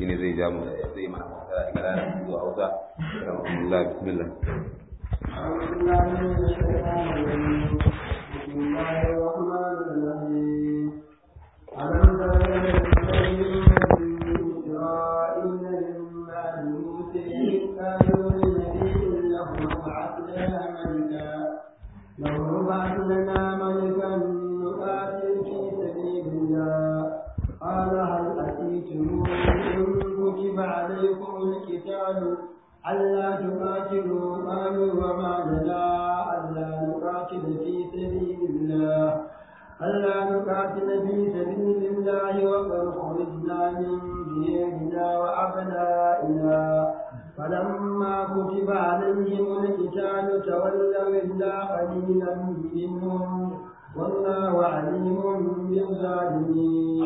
shine zai ja mu zai mana fasara daga larabci zuwa hausa alhamdulillah bismillah أعوذ بالله من الشيطان الرجيم بسم الله الرحمن الرحيم ألم تر إلى الذين من إسرائيل من بعد موسى إذ قالوا لنبي له ابعث لنا ملكا له ابعث لنا ملكا نقاتل في سبيل الله قال هل أتيتم إن كتب عليكم القتال ألا تقاتلوا قالوا وما لنا ألا نقاتل في سبيل الله ألا نقاتل في سبيل الله وقد خرجنا من ديارنا وأبنائنا فلما كتب عليهم القتال تولوا إلا قليلا منهم والله عليم بالظالمين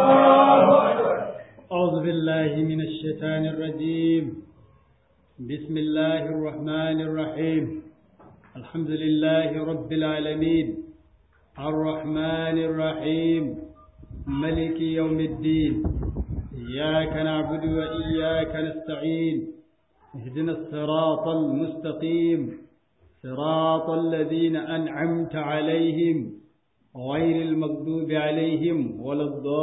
أعوذ بالله من الشيطان الرجيم بسم الله الرحمن الرحيم الحمد لله رب العالمين الرحمن الرحيم ملك يوم الدين إياك نعبد وإياك نستعين اهدنا الصراط المستقيم صراط الذين أنعمت عليهم غير المغضوب عليهم ولا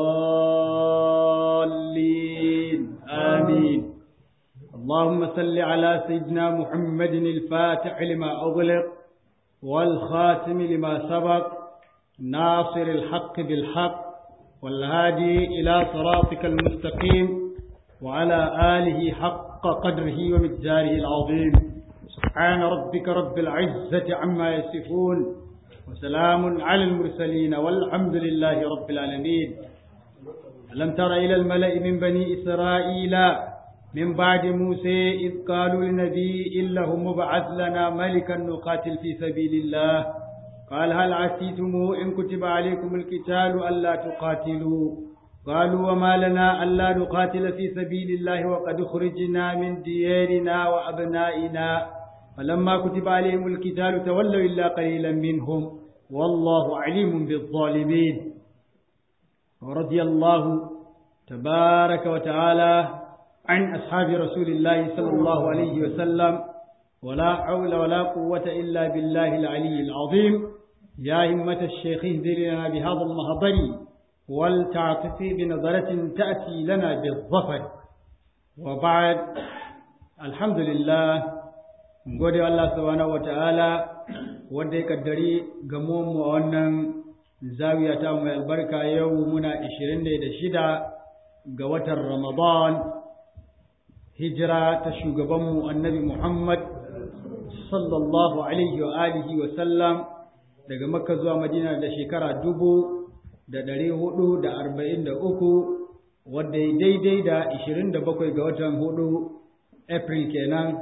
الضالين آمين اللهم صل على سيدنا محمد الفاتح لما أغلق والخاتم لما سبق ناصر الحق بالحق والهادي إلى صراطك المستقيم وعلى آله حق قدره ومقداره العظيم سبحان ربك رب العزة عما يصفون وسلام على المرسلين والحمد لله رب العالمين ألم تر إلى الملأ من بني إسرائيل من بعد موسى إذ قالوا لنبي له مبعث لنا ملكا نقاتل في سبيل الله قال هل عسيتم إن كتب عليكم القتال ألا تقاتلوا قالوا وما لنا ألا نقاتل في سبيل الله وقد خرجنا من ديارنا وأبنائنا فلما كتب عليهم القتال تولوا إلا قليلا منهم والله عليم بالظالمين ورضي الله تبارك وتعالى عن أصحاب رسول الله صلى الله عليه وسلم ولا حول ولا قوة إلا بالله العلي العظيم يا همة الشيخ اهدر لنا بهذا المهضر ولتعطفي بنظرة تأتي لنا بالظفر وبعد الحمد لله gode Allah subhanahu wata'ala wanda ya kaddari gamo mu a wannan zawiya ta mai albarka yau muna 26 ga watan Ramadan hijira ta shugabanmu annabi Muhammad sallallahu alaihi wa alihi wa sallam daga Makka zuwa Madina da shekara dubu da ɗari hudu da arba'in da uku wadda ya daidai da ishirin da bakwai ga watan hudu April kenan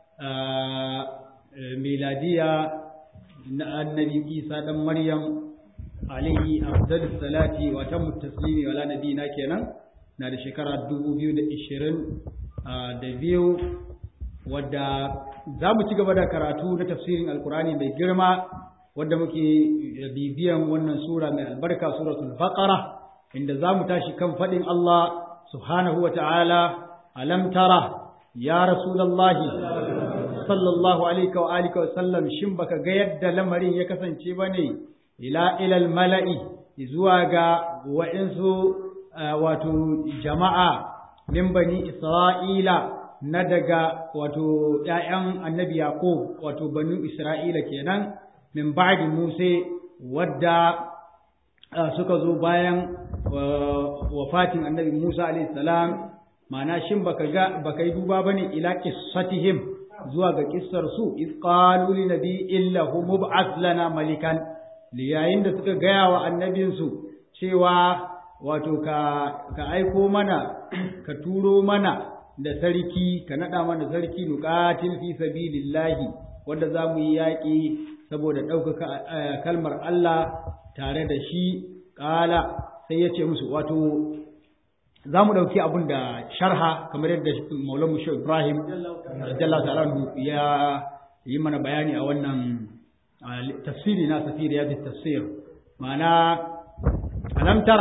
miladiya na annabi Isa ɗan Maryam alaihi afdalus salati wa tammu taslimi wala nabiyina kenan na da shekara dubu biyu da ishirin da biyu wadda za mu ci gaba da karatu na tafsirin alkurani mai girma wadda muke bibiyan wannan sura mai albarka suratul baqara inda za mu tashi kan faɗin Allah subhanahu wa ta'ala alam tara ya rasulallahi sallallahu alaihi wa alihi wa sallam shin baka ga yadda lamarin ya kasance bane ila ilal mala'i zuwa ga wa'insu wato jama'a min bani Isra'ila na daga wato ‘ya'yan annabi Yaƙub wato banu Isra'ila kenan min ba'di Musa wadda suka zo bayan wafatin annabi Musa salam ma'ana shin baka ga baka yi duba bane ila qissatihim zuwa ga kissar su iz qalu li nabiyyin lahu mub'ath lana malikan yayin da suka gaya wa annabinsu cewa wato ka, ka aiko mana ka turo mana da sarki ka naɗa mana sarki nuqatil fi sabilillahi wanda za mu yi yaƙi saboda ɗaukaka kalmar Allah tare da shi ƙala sai ya ce musu wato za mu ɗauki abin da sharha kamar yadda maulan mushe ibrahim jalla ta'ala ya yi mana bayani a wannan tafsiri na safiri ya tafsir ma'ana alam tara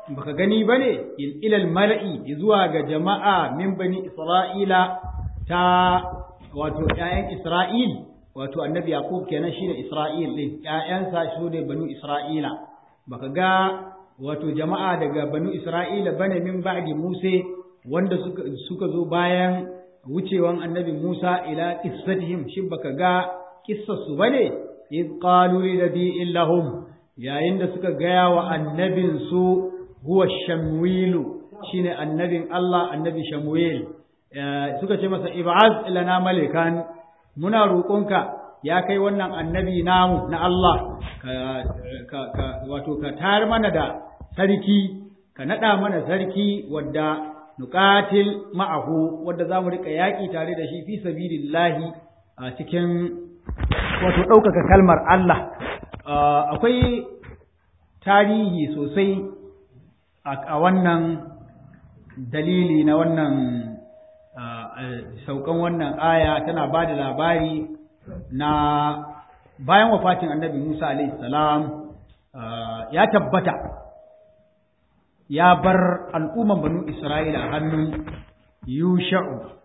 baka gani bane ilal mala'i zuwa ga jama'a min bani isra'ila ta wato ƴaƴan isra'il wato annabi yaqub kenan shine isra'il din ƴaƴansa su ne banu isra'ila baka ga wato jama'a daga banu isra'ila bane min ba'di musa wanda suka suka zo bayan wucewan annabi musa ila qissatihim shin baka ga kissarsu bane iz qalu li nabiyyin lahum yayin da suka gaya wa annabin su huwa shamwilu shine annabin Allah annabi shamwil suka ce masa ib'az lana malikan muna roƙonka ya kai wannan annabi namu na Allah ka, ka, wato ka tar mana da sarki ka naɗa mana sarki wadda nuqatil ma'ahu wadda za mu riƙa yaƙi tare da shi fi sabilillahi a cikin wato ɗaukaka kalmar Allah akwai tarihi sosai a wannan dalili na wannan saukan wannan aya tana ba da labari na bayan wafatin annabi Musa salam ya tabbata ya bar al'umman banu Isra'ila a hannun Yusha'u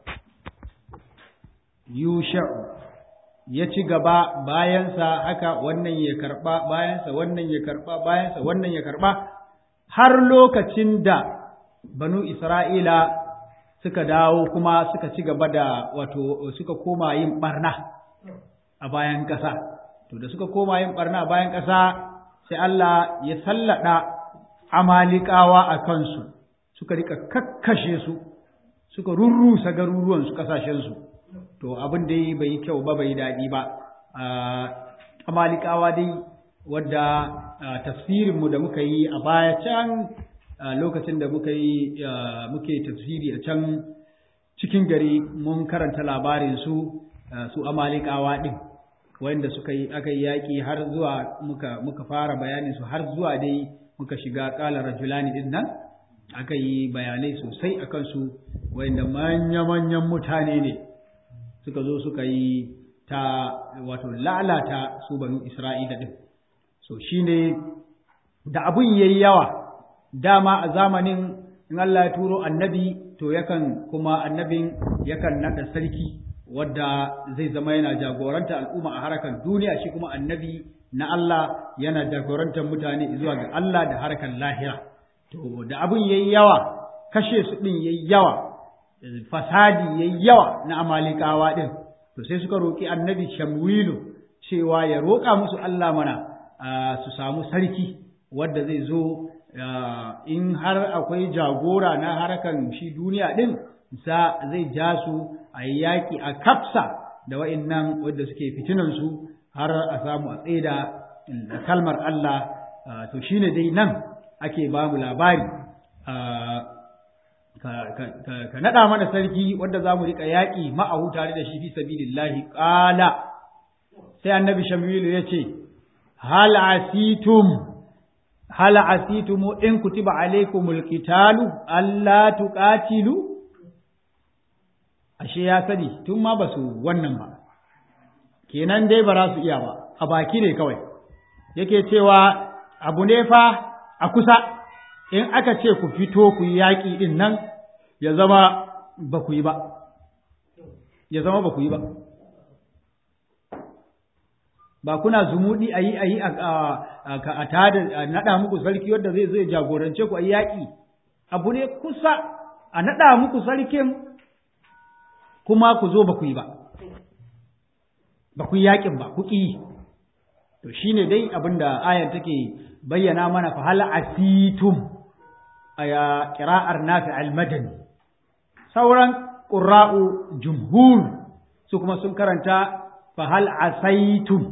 Yusha'u ya ci gaba bayansa haka wannan ya karba bayansa wannan ya karba bayansa wannan ya karba har lokacin da banu Isra'ila suka dawo kuma suka ci gaba da wato suka koma yin barna a bayan ƙasa to da suka koma yin barna a bayan ƙasa sai Allah ya sallada amalikawa a kansu suka rika kakkashe su suka rurrusa garuruwan su kasashen su to abin dai bai yi kyau ba bai daɗi ba amalikawa dai wadda tafsirinmu da muka yi a baya can lokacin da muka yi muke tafsiri a can cikin gari mun karanta labarin su su amalikawa ɗin wanda suka yi aka yi yaƙi har zuwa muka muka fara bayanin su har zuwa dai muka shiga ƙalar rajulani ɗin nan aka yi bayanai sosai akan su wanda manya-manyan mutane ne suka zo suka yi ta wato lalata su banu Isra'ila ɗin. So shi ne da abun yayi yawa dama a zamanin in Allah ya turo annabi to yakan kuma annabin yakan naɗa sarki wadda zai zama yana jagoranta al'umma a harkar duniya shi kuma annabi na Allah yana jagorantar mutane zuwa ga Allah da harkar lahira. To da abun yayi yawa kashe su ɗin yayi yawa fasadi yayi yawa na amalikawa din to sai suka roki annabi shamwilu cewa ya roƙa musu Allah mana su samu sarki wanda zai zo in har akwai jagora na harkan shi duniya din sa zai ja su a yi yaƙi a kafsa da wa'innan wadda suke fitinan su har a samu a tsaida kalmar Allah to shine dai nan ake ba mu labari ka naɗa mana sarki wanda za mu riƙa yaƙi ma'ahu tare da shi fi sabilillahi ƙala sai annabi shamilu ya ce hal asitum hal asitum in kutiba alaikumul qitalu alla tuqatilu ashe ya sani tun ma ba su wannan ba kenan dai ba za su iya ba a baki ne kawai yake cewa abu ne fa a kusa in aka ce ku fito ku yi yaƙi ɗin nan ya zama ba ku yi ba, ya zama ba ku yi ba. Ba kuna zumuɗi a yi a yi a tada naɗa muku sarki wadda zai zai jagorance ku a yi yaƙi, abu ne kusa a naɗa muku sarkin kuma ku zo ba ku yi ba, ba ku yi yaƙin ba, ku ƙi. To shi ne dai abin da ayar take bayyana mana fa hal asitum aya ƙira'ar nafi al-madani sauran ƙura'u jumhur su kuma sun karanta fa hal asaitum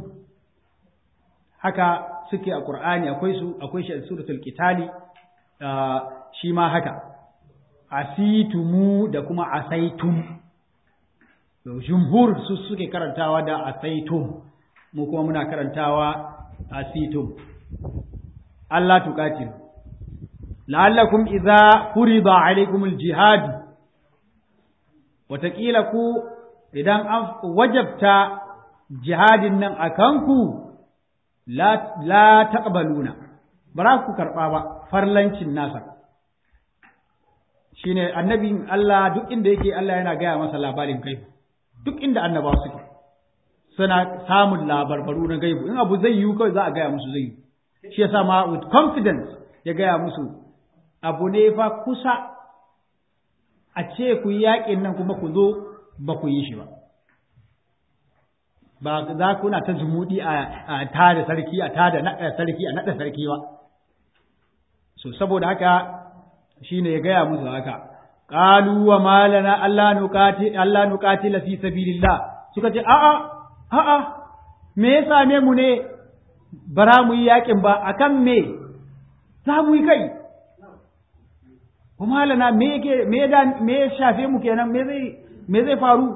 haka suke a ƙur'ani akwai su akwai shi a suratul qitali shi ma haka asitumu da kuma asaitum jumhur su suke karantawa da asaitum mu kuma muna karantawa asitum Allah tuqatil la'allakum idza furida alaykumul jihad wataƙila ku idan an wajabta jihadin nan a kanku la taqbaluna ba za ku karɓa ba farlancin nasa shine annabin Allah duk inda yake Allah yana gaya masa labarin gaibu duk inda annabawa suke suna samun labarbaru na gaibu in abu zai yiwu kawai za a gaya musu zai yi shi yasa ma with confidence ya gaya musu abu ne fa kusa a ce ku yi yaƙin nan kuma ku zo ba ku yi shi ba ba za kuna ta zumuɗi a tada sarki a tada naɗa sarki a naɗa sarki ba so saboda haka shine ya gaya musu haka qalu wa malana alla nuqati alla nuqatila fi sabilillah suka ce a'a a'a me ya same mu ne bara mu yi yakin ba akan me za mu yi kai kuma lana me yake me da me ya shafe mu kenan me zai me zai faru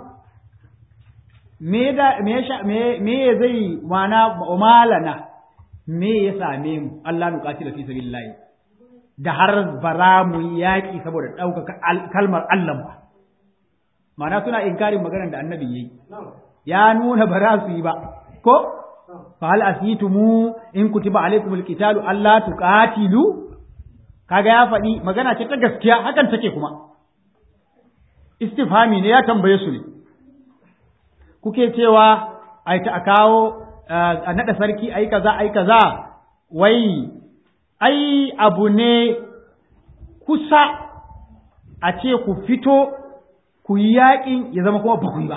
me da me ya me me zai mana malana me ya same mu Allah nuqatila fi sabilillah da har bara mu yi yaƙi saboda ɗaukaka kalmar Allah ba mana suna inkarin maganar da annabi yayi ya nuna ba za su yi ba ko fa hal asitumu in kutiba alaikumul qitalu alla tuqatilu kaga ya faɗi magana ce ta gaskiya hakan take kuma istifhami ne ya tambaye su ne kuke cewa ai ta kawo a nada sarki ai kaza ai kaza wai ai abu ne kusa a ce ku fito ku yi yaƙin ya zama kuma ba ku yi ba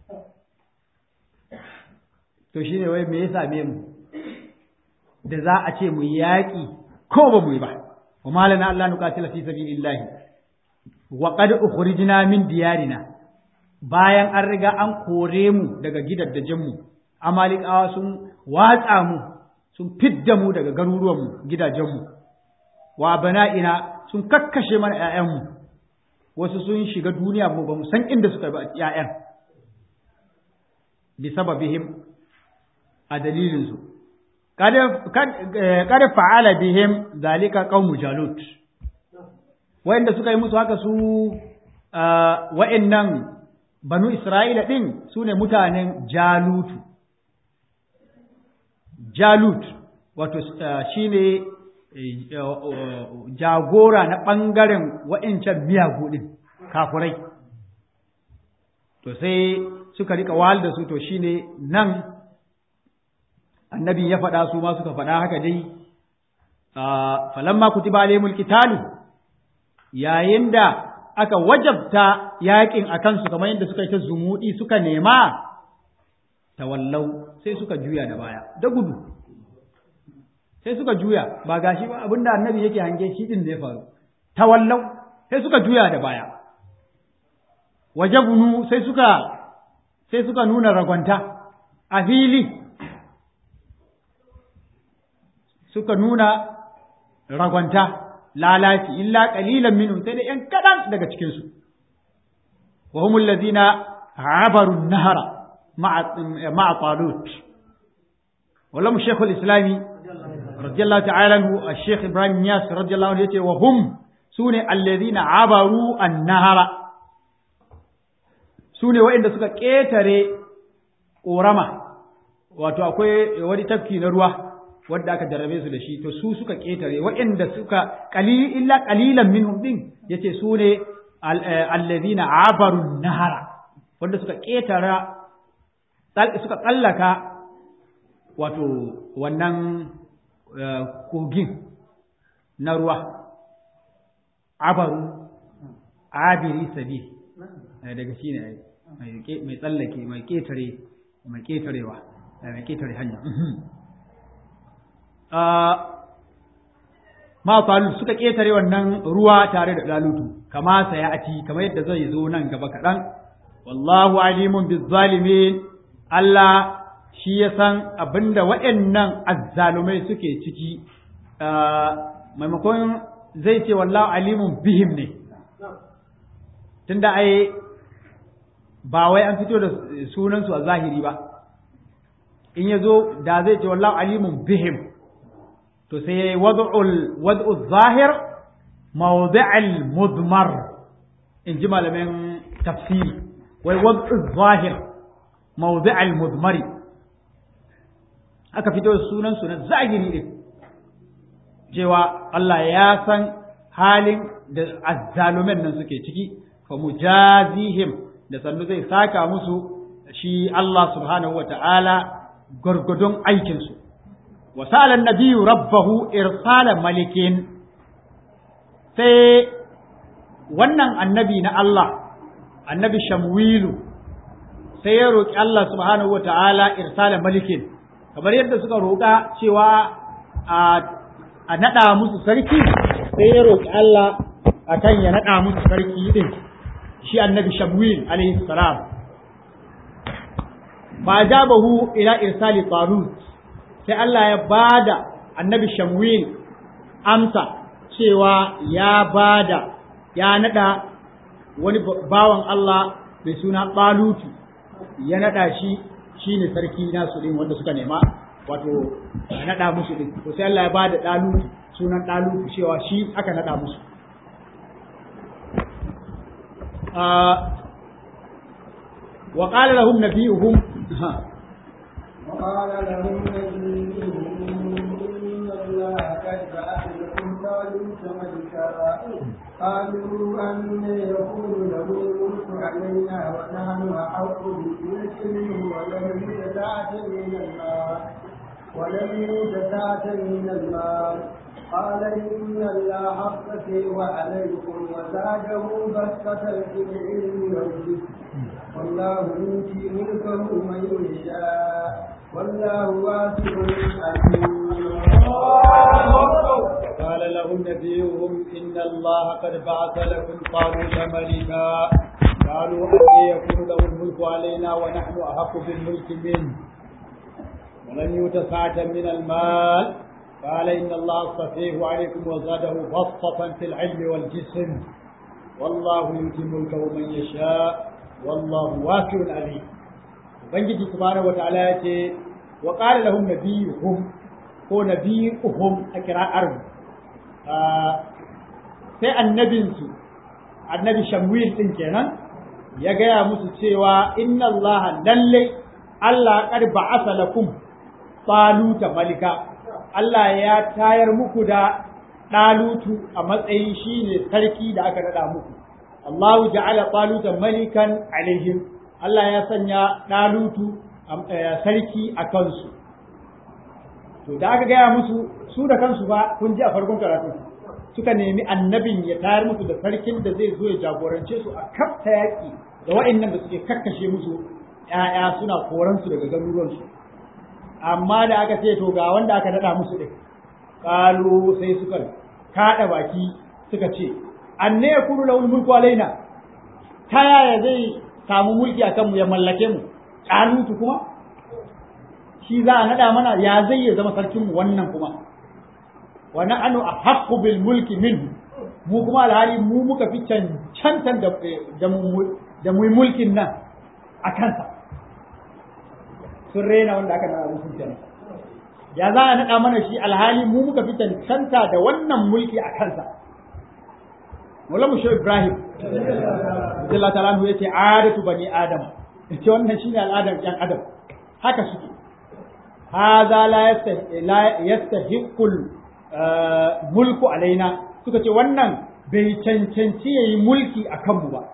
to shi ne wai me ya same mu da za a ce mu yaƙi ko ba mu yi ba wa malana Allah nuqatila fi sabilillahi wa qad ukhrijna min diyarina bayan an riga an kore mu daga gidajen mu amalikawa sun watsa mu sun fidda mu daga garuruwan mu gidajen mu wa bana'ina sun kakkashe mana ƴaƴan mu wasu sun shiga duniya mu ba mu san inda suka ba ƴaƴan bi sababihim a dalilinsu kada fa'ala bihim zalika qaumu jalut wa'inda suka yi musu haka su wa'innan banu isra'ila din su ne mutanen jalutu jalut wato shine jagora na ɓangaren wa'incan miyagu din kafurai to sai suka rika wahal da su to shine nan annabi ya faɗa su ma suka faɗa haka dai falamma kutiba alaihimul qitalu yayin da aka wajabta yakin akan su kamar yadda suka yi ta zumudi suka nema tawallau sai suka juya da baya da gudu sai suka juya ba gashi ba abinda annabi yake hange shi din da ya faru tawallau sai suka juya da baya wajabunu sai suka sai suka nuna ragwanta a fili suka nuna ragwanta lalaci illa qalilan minhum sai da yan kadan daga cikin su wa humul ladina abaru nahara ma'a ma'a talut wallahu shaykhul islami radiyallahu ta'ala anhu ash-shaykh ibrahim niyas radiyallahu anhu yace wa hum sune alladhina abaru an-nahara sune waɗanda suka ƙetare ƙorama wato akwai wani tafki na ruwa wanda aka jarrabe su da shi to su suka ketare waɗanda suka qalil illa qalilan minhum din yace su ne alladhina abaru nahara wanda suka ketara suka tsallaka wato wannan kogin na ruwa abaru abiri sabi daga shi ne mai tsallake mai ketare mai ketarewa mai ketare hanya ma falu suka ƙetare wannan ruwa tare da ɗalutu kama saya ati kamar yadda zai zo nan gaba kaɗan wallahu alimun bizzalimin Allah shi ya san abinda waɗannan azzalumai suke ciki maimakon zai ce wallahu alimun bihim ne tunda ai ba wai an fito da sunansu a zahiri ba in ya zo da zai ce wallahu alimun bihim to sai ya yi wad'ul zahir mawdi'al mudmar in ji malamin tafsiri wai wad'ul zahir mawdi'al mudmari aka fito da sunan su na zahiri din cewa Allah ya san halin da azzalumen nan suke ciki fa mujazihim da sannu zai saka musu shi Allah subhanahu wa ta'ala gwargwadon aikinsu wa sa'ala nabiyyu rabbahu irsala malikin sai wannan annabi na Allah annabi shamwilu sai ya roƙi Allah subhanahu wa ta'ala irsala malikin kamar yadda suka roƙa cewa a naɗa musu sarki sai ya roƙi Allah a kan ya naɗa musu sarki ɗin shi annabi shamwil alaihi salam ba jabahu ila irsali talut sai Allah ya bada annabi shamwil amsa cewa ya bada ya naɗa wani bawan Allah mai suna talutu ya naɗa shi shine sarki nasu ɗin wanda suka nema wato a naɗa musu ɗin to sai Allah ya ba da ɗalutu sunan ɗalutu cewa shi aka naɗa musu wa qala lahum nabiyuhum وقال لهم نبيهم إن الله قد بعث لكم طالوت ملكا قالوا أن يكون له الملك علينا ونحن أحق بالملك منه ولم يؤت سعة من المال ولم يؤت سعة من المال قال إن الله اصطفي عليكم وزاده بسطة في العلم والجسم والله يؤتي ملكه من يشاء والله واسع عليم قال لهم نبيهم إن الله قد بعث لكم طالوت ملكا قالوا أن يكون له الملك علينا ونحن أحق بالملك منه ولم يؤت سعة من المال قال إن الله اصطفيه عليكم وزاده بسطة في العلم والجسم والله يؤتي ملكه من يشاء والله واسع عليم ubangiji subhanahu wataala ya ce wa qala lahum nabiyuhum ko nabiyuhum a kira'ar sai annabinsu annabi shamwil din kenan ya gaya musu cewa inna allaha lalle Allah qad ba'asa lakum taluta malika Allah ya tayar muku da ɗalutu a matsayin shine sarki da aka nada muku Allahu ja'ala taluta malikan alaihim Allah ya sanya ɗalutu sarki a kansu. To, da aka gaya musu su da kansu ba kun ji a farkon karatu suka nemi annabin ya tayar musu da sarkin da zai zo ya jagorance su a kafta yaƙi da wa'annan da suke kakkashe musu ‘ya'ya suna koransu daga garuruwansu. Amma da aka ce to ga wanda aka daɗa musu ɗin, ƙalu sai suka kaɗa baki suka ce, an ne ya kuru lahul mulku alaina, ta yaya zai samu mulki a kanmu ya mallake mu ƙalutu kuma shi za a naɗa mana ya zai ya zama sarkinmu wannan kuma wa na'anu a haqqu bil mulki min mu kuma alhali mu muka fi cancantan da da mu mulkin nan a kansa sun rena wanda aka naɗa musu kenan ya za a naɗa mana shi alhali mu muka fi cancanta da wannan mulki a kansa Maulamu Shehu Ibrahim Allah ta'ala ya ce adatu bani Adam ce wannan shine al'adar yan Adam haka suke hadha la yastahiqul mulku alaina suka ce wannan bai cancanci yayi mulki a kanmu ba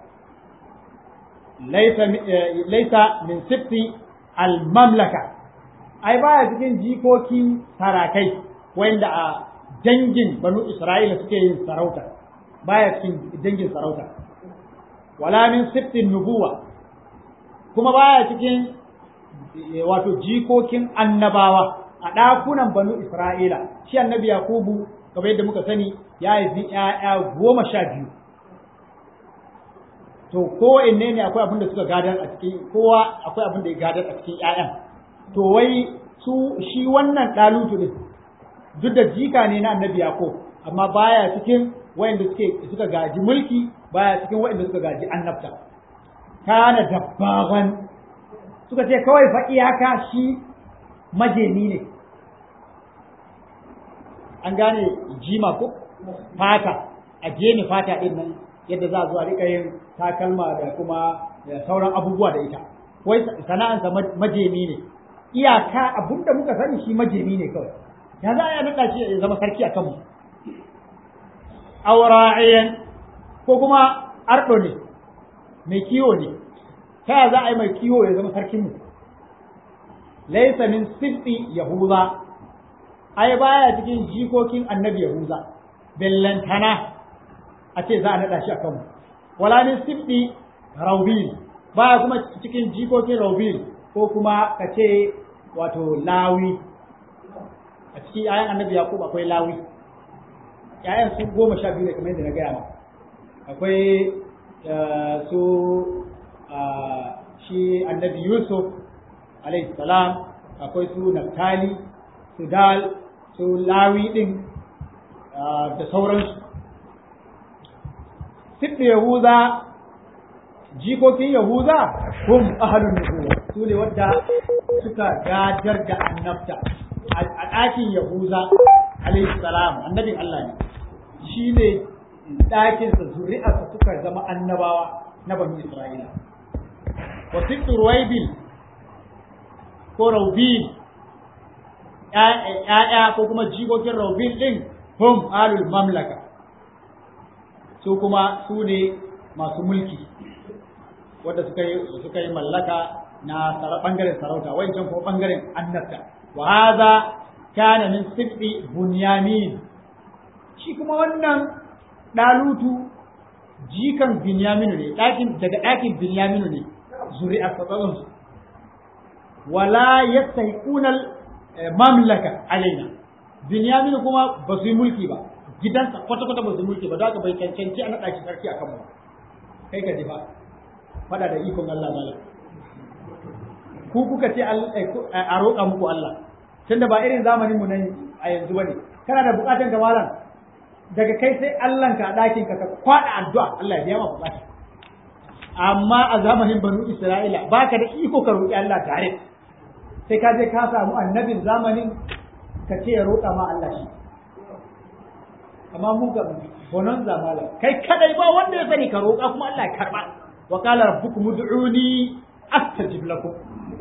laisa laisa min sifti al mamlaka ai baya cikin jikokin sarakai wanda a dangin banu Isra'ila suke yin sarauta baya cikin dangin sarauta wala min siftin nubuwa kuma baya cikin wato jikokin annabawa a ɗakunan banu isra'ila shi annabi yakubu kamar yadda muka sani ya haifi ‘ya'ya goma sha biyu to ko inne ne akwai abin da suka gadar a cikin kowa akwai abin da ya gadar a cikin ‘ya'yan to wai su shi wannan ɗalutu ne duk da jika ne na annabi yakub amma baya cikin wayanda suke suka gaji mulki baya cikin wayanda suka gaji annabta kana dabbaban suka ce kawai fa iyaka shi majeni ne an gane jima ko fata a jeni fata din nan yadda za a zo a rika yin takalma da kuma sauran abubuwa da ita wai sana'ansa majemi ne iyaka abinda muka sani shi majemi ne kawai ya za a naɗa shi ya zama sarki a kanmu aw ra'iyan ko kuma ardo ne mai kiwo ne ta ya za a yi mai kiwo ya zama sarkin mu laysa min sifti yahuza ai baya cikin jikokin annabi yahuza bellantana a ce za a naɗa shi a kanmu wala min sifti raubil baya kuma cikin jikokin raubil ko kuma ka ce wato lawi a cikin ayan annabi yaqub akwai lawi yayan sun goma sha biyu ne kamar yadda na gaya ma akwai su shi annabi yusuf alayhi salam akwai su naftali su dal su lawi din da sauransu sibbe yahuza jikokin yahuza hum ahlun nubuwa su ne wadda suka gadar da annabta a ɗakin yahuza alayhi salam annabin Allah ne shi ne ɗakinsa zuri'arsa suka zama annabawa na bani Isra'ila wa sibtu ruwaibil ko raubil ‘ya'ya ko kuma jikokin raubil ɗin hum alul mamlaka su kuma su ne masu mulki wadda suka yi suka yi mallaka na bangaren sarauta wancan ko bangaren annabta wa hadha kana min sibti bunyamin shi kuma wannan dalutu jikan binyaminu ne dakin daga dakin binyaminu ne zuri'ar tsatsan su wala yastahiquna mamlaka alaina binyaminu kuma ba su yi mulki ba gidansa kwata-kwata ba su mulki ba za ka bai cancanci a naɗa shi sarki a kanmu kai ka ba faɗa da ikon Allah zala ku kuka ce a roƙa muku Allah tunda ba irin zamanin mu nan a yanzu bane kana da buƙatan ka malam daga kai sai Allah ka ɗakin ka ka kwaɗa addu'a Allah ya biya ma buƙata amma a zamanin banu Isra'ila baka da iko ka roƙi Allah tare sai ka je ka samu annabin zamanin ka ce ya roƙa ma Allah shi amma mu ga bonon zamala kai kadai ba wanda ya sani ka roƙa kuma Allah ya karba wa qala rabbukum ud'uni astajib lakum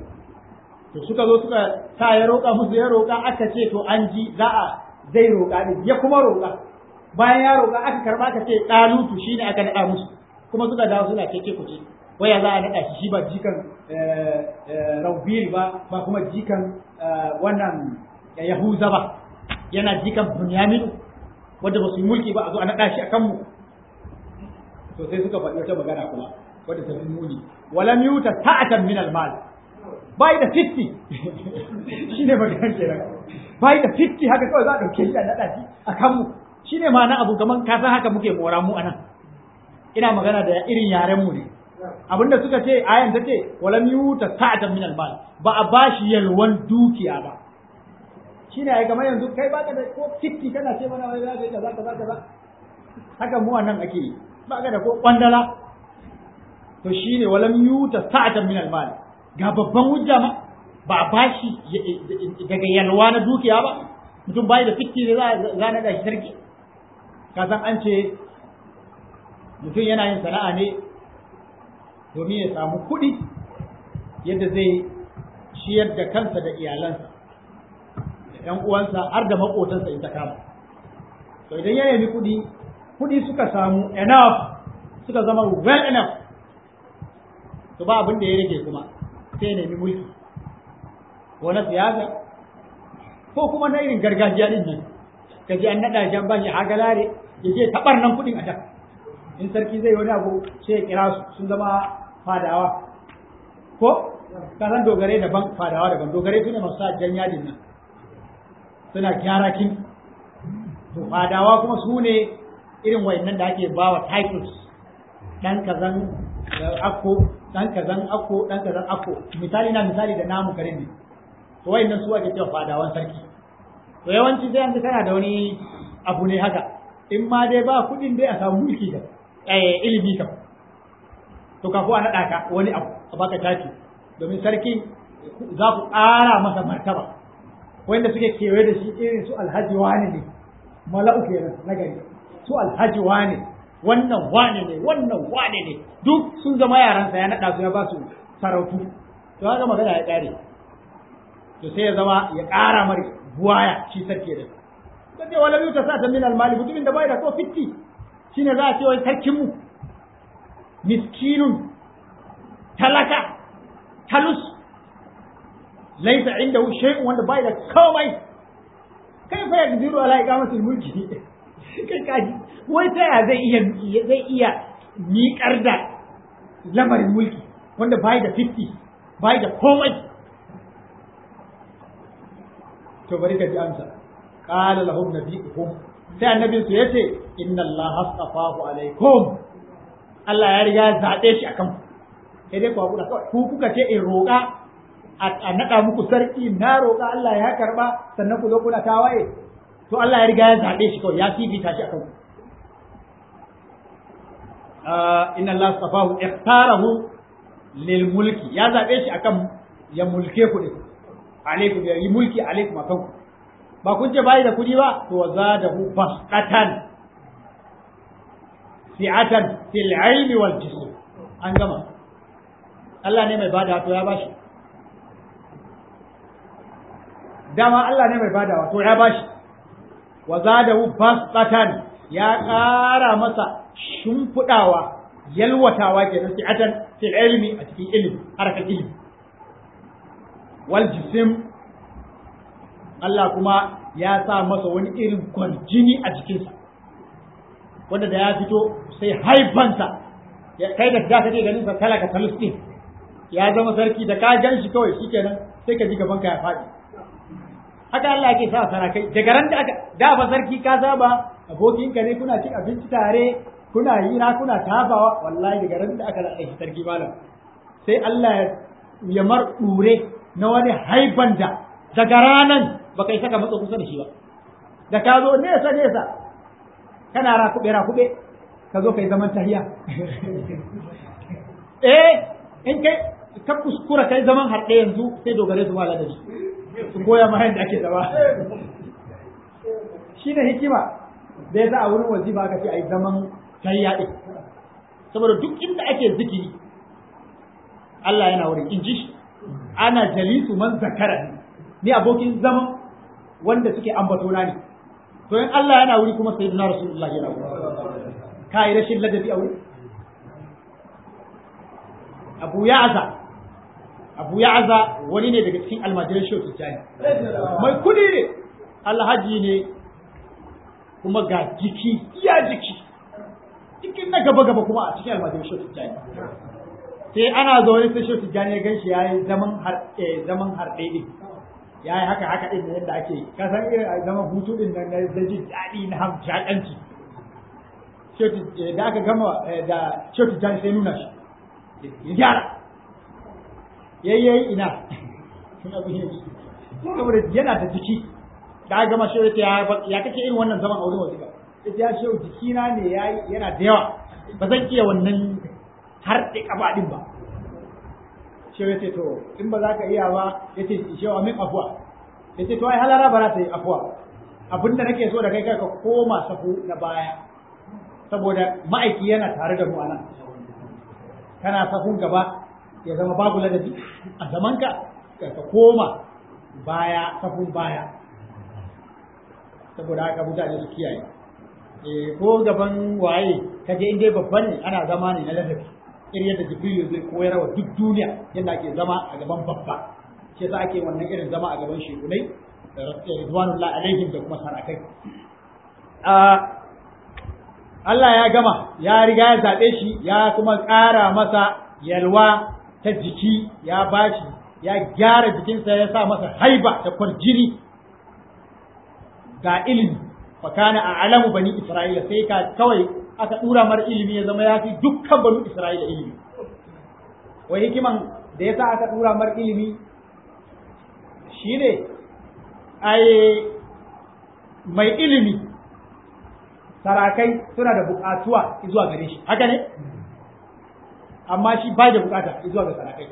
to suka zo suka sa ya roƙa musu ya roƙa aka ce to an ji za a zai roƙa din ya kuma roƙa bayan ya roƙa aka karba aka ce dalutu shine aka nada musu kuma suka dawo suna keke kuce waya za a nada shi shi ba jikan Raubil ba ba kuma jikan wannan Yahuza ba yana jikan Bunyaminu wanda ba su yi mulki ba a zo a naɗa shi a kanmu to sai suka faɗi wata magana kuma wadda ta fi muni walam yuta ta'atan min al-mal bai da 50 shine maganar kenan bai da 50 haka kawai za a dauke shi a naɗa shi a kanmu shine ma na abu kaman ka san haka muke mora mu anan ina magana da irin yaren mu ne abinda suka ce ayan ta ce walam yuta ta'atan min al-mal ba a bashi yalwan dukiya ba shi ne kamar yanzu kai baka da ko tikki kana ce mana wai za ka yi kaza kaza kaza haka mu nan ake yi baka da ko kwandala to shi ne walam yuta sa'atan min al-mal ga babban hujja ma ba a bashi daga yalwa na dukiya ba mutum bai da tikki ne za na da shi sarki ka san an ce mutum yana yin sana'a ne domin ya samu kuɗi yadda zai ciyar da kansa da iyalansa ‘yan uwansa har da maƙotansa in ta kama. To idan ya nemi kuɗi, kuɗi suka samu enough suka zama well enough, to ba abin da ya rage kuma sai ya nemi mulki. Ko na siyasa, ko kuma na irin gargajiya din nan, ka ji an naɗa shan bashi hagalare, ya je taɓar nan kuɗin a can. In sarki zai wani abu sai ya kira su sun zama fadawa. Ko? Ka san dogare daban fadawa daban, dogare su ne masu sa jan yadin nan. suna gyara kin to fadawa kuma su ne irin wayannan da ake bawa titles dan kazan akko dan kazan akko dan kazan akko misali na misali da namu garin ne to wayannan su ake cewa fadawan sarki to yawanci sai yanzu kana da wani abu ne haka in ma dai ba kuɗin dai a samu mulki da eh ilimi kam to ka ko a naɗa ka wani abu a baka taki domin sarki za ku ƙara masa martaba wanda suke kewaye da shi irin su alhaji wane ne mala'u kenan na gari su alhaji wane wannan wane ne wannan wane ne duk sun zama yaransa ya naɗa su ya ba su sarautu to haka magana ya ƙare to sai ya zama ya ƙara mari buwaya shi sarki da kace wala yuta sa ta min almali mutumin da bai da ko fitti shine za a ce wai sarkinmu miskinun talaka talus laisa inda shay'un wanda bai da komai kai fa yakdiru ala iqamatil mulki kai kaji wai ta ya zai iya zai iya miƙar da lamarin mulki wanda bai da 50 bai da komai to bari ka ji amsa qala lahum nabiyuhum sai annabin su yace inna allaha astafahu alaikum Allah ya riga ya zabe shi akan ku sai dai ku hakura kawai ku kuka ce in roƙa a naɗa muku sarki na roƙa Allah ya karɓa sannan ku zo kuna tawaye to Allah ya riga ya zaɓe shi kawai ya fifita shi akan ku inna Allah safahu ikhtarahu lil mulki ya zaɓe shi akan ya mulke ku ne alaikum ya yi mulki alaikum akan ku ba kun ce bai da kuɗi ba to zadahu basqatan si'atan fil ilmi wal jism an gama Allah ne mai bada to ya bashi dama Allah ne mai badawa to ya bashi wa zadahu basqatan ya ƙara masa shimfiɗawa yalwatawa kenan si'atan fil ilmi a cikin ilimi harkar ilimi wal jisim Allah kuma ya sa masa wani irin kwarjini a jikinsa wanda da ya fito sai haifansa kai da da kake ganin sa talaka talustin ya zama sarki da ka gan shi kawai shikenan sai ka ji gaban ka ya faɗi haka Allah yake sa sarakai daga ran da aka da ba sarki ka saba abokinka ne kuna cin abinci tare kuna hira kuna tafawa wallahi daga ran da aka da shi sarki malam sai Allah ya mar dure na wani haiban da daga ranan baka yi saka matsa kusa da shi ba da ka zo nesa nesa kana rakube rakube ka zo kai zaman tahiya eh in kai ka kuskura kai zaman harɗe yanzu sai dogare su mala da shi su koya ma yadda ake zama shi ne hikima da ya sa a wurin wazifa aka ce a yi zaman tahiya ɗin saboda duk inda ake zikiri Allah yana wurin in ji shi ana jalisu man zakara ni abokin zaman wanda suke ambatona ne to in Allah yana wuri kuma sayyidina rasulullah yana wuri ka yi rashin ladabi a wuri abu ya'aza abu ya'aza wani ne daga cikin almajiran shehu tijjani mai kudi ne alhaji ne kuma ga jiki iya jiki cikin na gaba gaba kuma a cikin almajiran shehu tijjani sai ana zaune sai shehu tijjani ya ganshi ya yi zaman zaman harɗe ɗin ya yi haka haka ɗin yadda ake ka san irin zaman hutu ɗin nan na jin daɗi na hamshaƙanci da aka gama da shehu tijjani sai nuna shi ya gyara yayyayi ina saboda yana da jiki da aka gama shehu ya ya kake irin wannan zaman aure wasu ba ya shehu jikina ne yana da yawa ba zan iya wannan har da kafa din ba shehu ya ce to in ba za ka iya ba ya ce shehu amin afuwa ya ce to ai halara ba za ta yi afuwa abinda nake so da kai ka koma safu na baya saboda ma'aiki yana tare da mu anan kana safun gaba ya zama babu ladabi a zamanka ka koma baya safun baya saboda haka mutane su kiyaye eh ko gaban waye kaje in dai babban ne ana zama ne na ladabi irin yadda jibrilu zai koyar wa duk duniya yadda ake zama a gaban babba shi yasa ake wannan irin zama a gaban shekunai ridwanullahi alaihim da kuma sarakai Allah ya gama ya riga ya zaɓe shi ya kuma ƙara masa yalwa ta jiki ya bashi ya gyara jikinsa ya sa masa haiba da kwarjini ga ilimi fakana a alamu bani isra'ila sai ka kawai aka ɗura mar ilimi ya zama ya fi dukkan bani isra'ila ilimi wai hikiman da ya sa aka ɗura mar ilimi shine ai mai ilimi sarakai suna da buƙatuwa zuwa gare shi haka ne amma shi bai da buƙata zuwa ga sarakai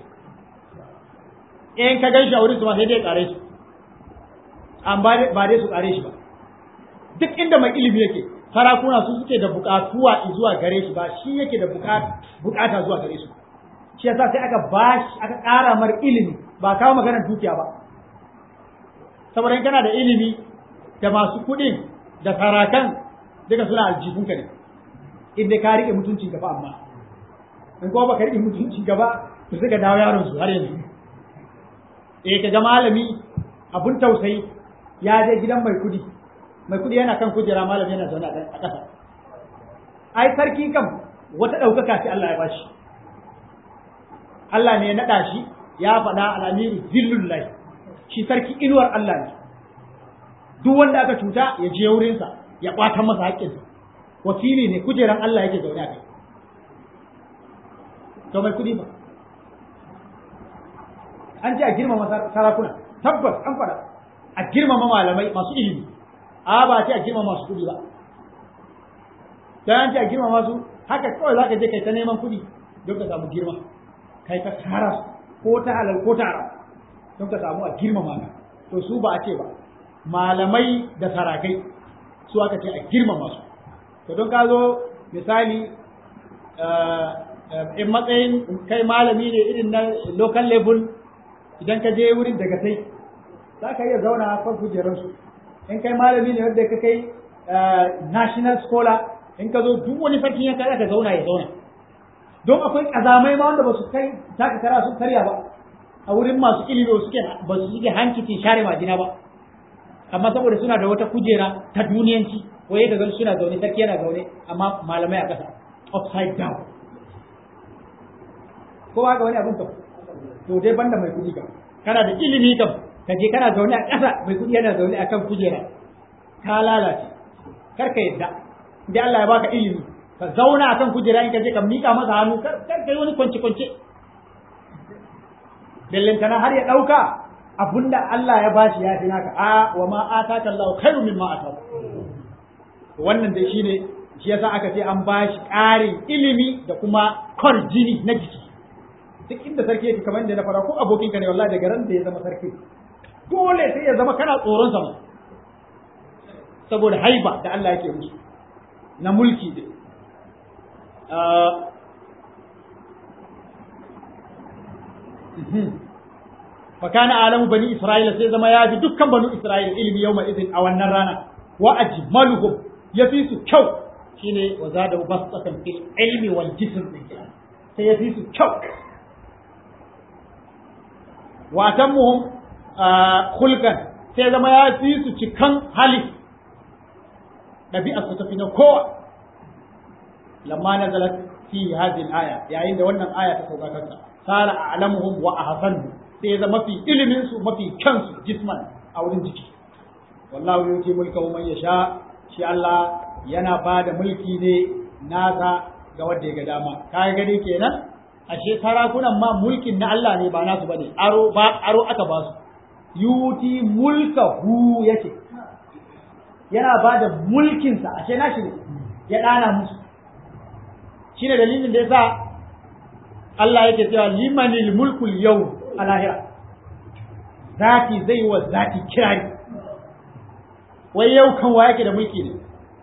in ka gan shi a wurin su ma sai dai ƙare su amma ba dai su ƙare shi ba duk inda mai ilimi yake sarakuna su suke da buƙatuwa zuwa gare shi ba shi yake da buƙata zuwa gare su shi yasa sai aka bashi aka ƙara mar ilimi ba kawo maganar dukiya ba saboda in kana da ilimi da masu kuɗin da sarakan duka suna aljihunka ne inda ka rike mutuncin gaba amma in kuma baka rike mutuncin gaba to sai ka dawo yaron su har yanzu eh ka ga malami abun tausayi ya je gidan mai kudi mai kudi yana kan kujera malami yana zaune a ƙasa ai sarki kam wata ɗaukaka ce Allah ya bashi Allah ne ya naɗa shi ya faɗa al'amiru zillullahi shi sarki inuwar Allah ne duk wanda aka cuta ya je wurinsa ya ɓata masa haƙƙinsa wakili ne kujeran Allah yake zaune a kai to mai kuɗi ba an ce a girmama sarakuna tabbas an faɗa a girmama malamai masu ilimi a ba ce a girmama masu kuɗi ba dan an ce a girmama su haka kawai zaka je kai ta neman kuɗi don ka samu girma kai ka tara su ko ta halal ko ta haram don ka samu a girmama ka to su ba a ce ba malamai da sarakai su aka ce a girmama su to don ka zo misali in matsayin kai malami ne irin na local level idan ka je wurin daga sai za ka iya zauna a kan kujerarsu in kai malami ne wanda ka kai national scholar in ka zo duk wani sarki ya kai ka zauna ya zauna don akwai kazamai ma wanda ba su kai taka kara su karya ba a wurin masu ilimi ba suke ba su suke hankicin share majina ba amma saboda suna da wata kujera ta duniyanci waye ga suna zaune sarki yana zaune amma malamai a ƙasa upside down ko ba ga wani abin to to dai banda mai kuɗi kam kana da ilimi kam ka je kana zaune a ƙasa mai kuɗi yana zaune akan kujera ka lalace kar ka yadda idan Allah ya baka ilimi ka zauna akan kujera in ka je ka mika masa hannu kar kar kai wani kwance kwance bellantana har ya ɗauka abunda Allah ya bashi ya fi naka a wa ma ataka Allah khairu mimma ataka wannan dai shine shi yasa aka ce an bashi ƙarin ilimi da kuma jini na jiki duk inda sarki yake kamar da na fara ko abokin ka ne wallahi daga ran da ya zama sarki dole sai ya zama kana tsoron sa saboda haiba da Allah yake musu na mulki din فكان عالم بني إسرائيل سي زما يا دكان بنو إسرائيل علم يوم إذن أو النرانا وأجملهم يفيس كو شيني وزاده بسطة في العلم والجسم سيفيس كو وأتمهم آه خلقا سي زما يا فيس تكن حالي نبي أستفين كوا لما نزلت في هذه الآية يعني عند wannan aya ta sauka kanta sara a'lamuhum wa ahsanuhum sai ya zama mafi ilimin su mafi kansu jisman a wurin jiki wallahu yuti mulka man yasha shi Allah yana ba da mulki ne nasa ga wanda ya ga dama kai gani kenan ashe sarakunan ma mulkin na Allah ne ba nasu bane aro ba aro aka ba su yuti mulka hu yake yana ba da mulkin sa ashe nashi ne ya dana musu shine dalilin da yasa Allah yake cewa limanil mulkul yau a lahira zati zai wa zati kirari wai yau kan wa yake da mulki ne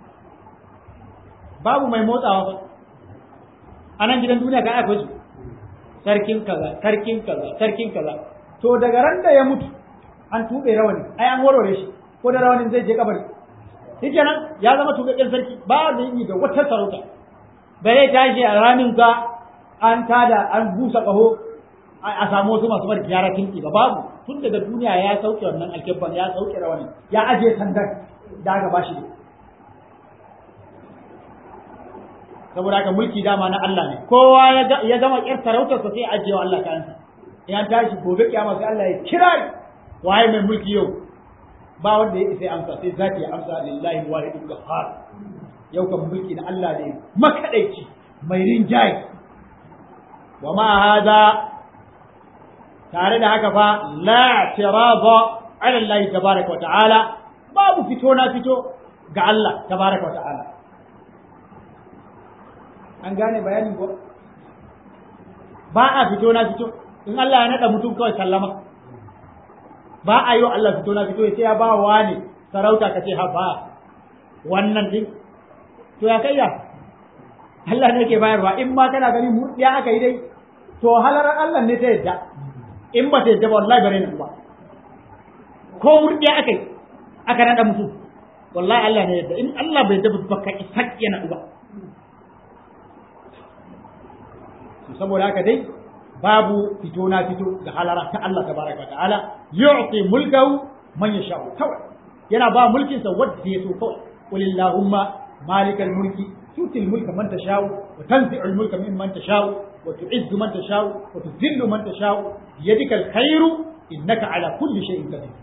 babu mai motsawa ba a nan gidan duniya kan akwai su sarkin kaza sarkin kaza sarkin kaza to daga ran da ya mutu an tube rawani ai an warware shi ko da rawanin zai je kabari shikenan ya zama tuɓaɓɓen sarki ba da yi da wata sarauta bai tashi a ramin ka an tada an busa ƙaho a samu wasu masu bari gyara kinki ba babu tun daga duniya ya sauke wannan alkebban ya sauke rawani ya aje sandan da aka bashi ne saboda haka mulki dama na Allah ne kowa ya gama ƙyar sarautar sa sai ajiye wa Allah kansa ya tashi gobe kiyama sai Allah ya kira waye mai mulki yau ba wanda ya isa amsa sai zaki ya amsa lillahi wahidul qahhar yau kan mulki na Allah ne makadaici mai rinjaye wa ma hada tare da haka fa la tirada ala Allah tabaraka wa ta'ala babu fito na fito ga Allah tabaraka wa ta'ala an gane bayanin ko ba a fito na fito in Allah ya nada mutum kawai sallama ba a yi wa Allah fito na fito ya ce ya ba wa ne sarauta ka ce ha ba wannan din to ya kai ya Allah ne ke bayarwa in ma kana gani mu ya aka yi dai to halarar Allah ne ta yadda in ba ta yadda ba wallahi bare na ba ko murdiya aka yi aka nada mutum wallahi Allah ne yadda in Allah bai yadda ba ka isa yana uba saboda haka dai babu fito na fito ga halara ta Allah tabaraka ta'ala yu'ti mulkahu man yasha'u kawai yana ba mulkin sa wanda ya so kawai qul illahumma malikal mulki tuti mulka man tasha'u wa tanzi'u mulka mimman tasha'u wa tu'izzu man tasha'u wa tudhillu man tasha'u biyadika alkhairu innaka ala kulli shay'in qadir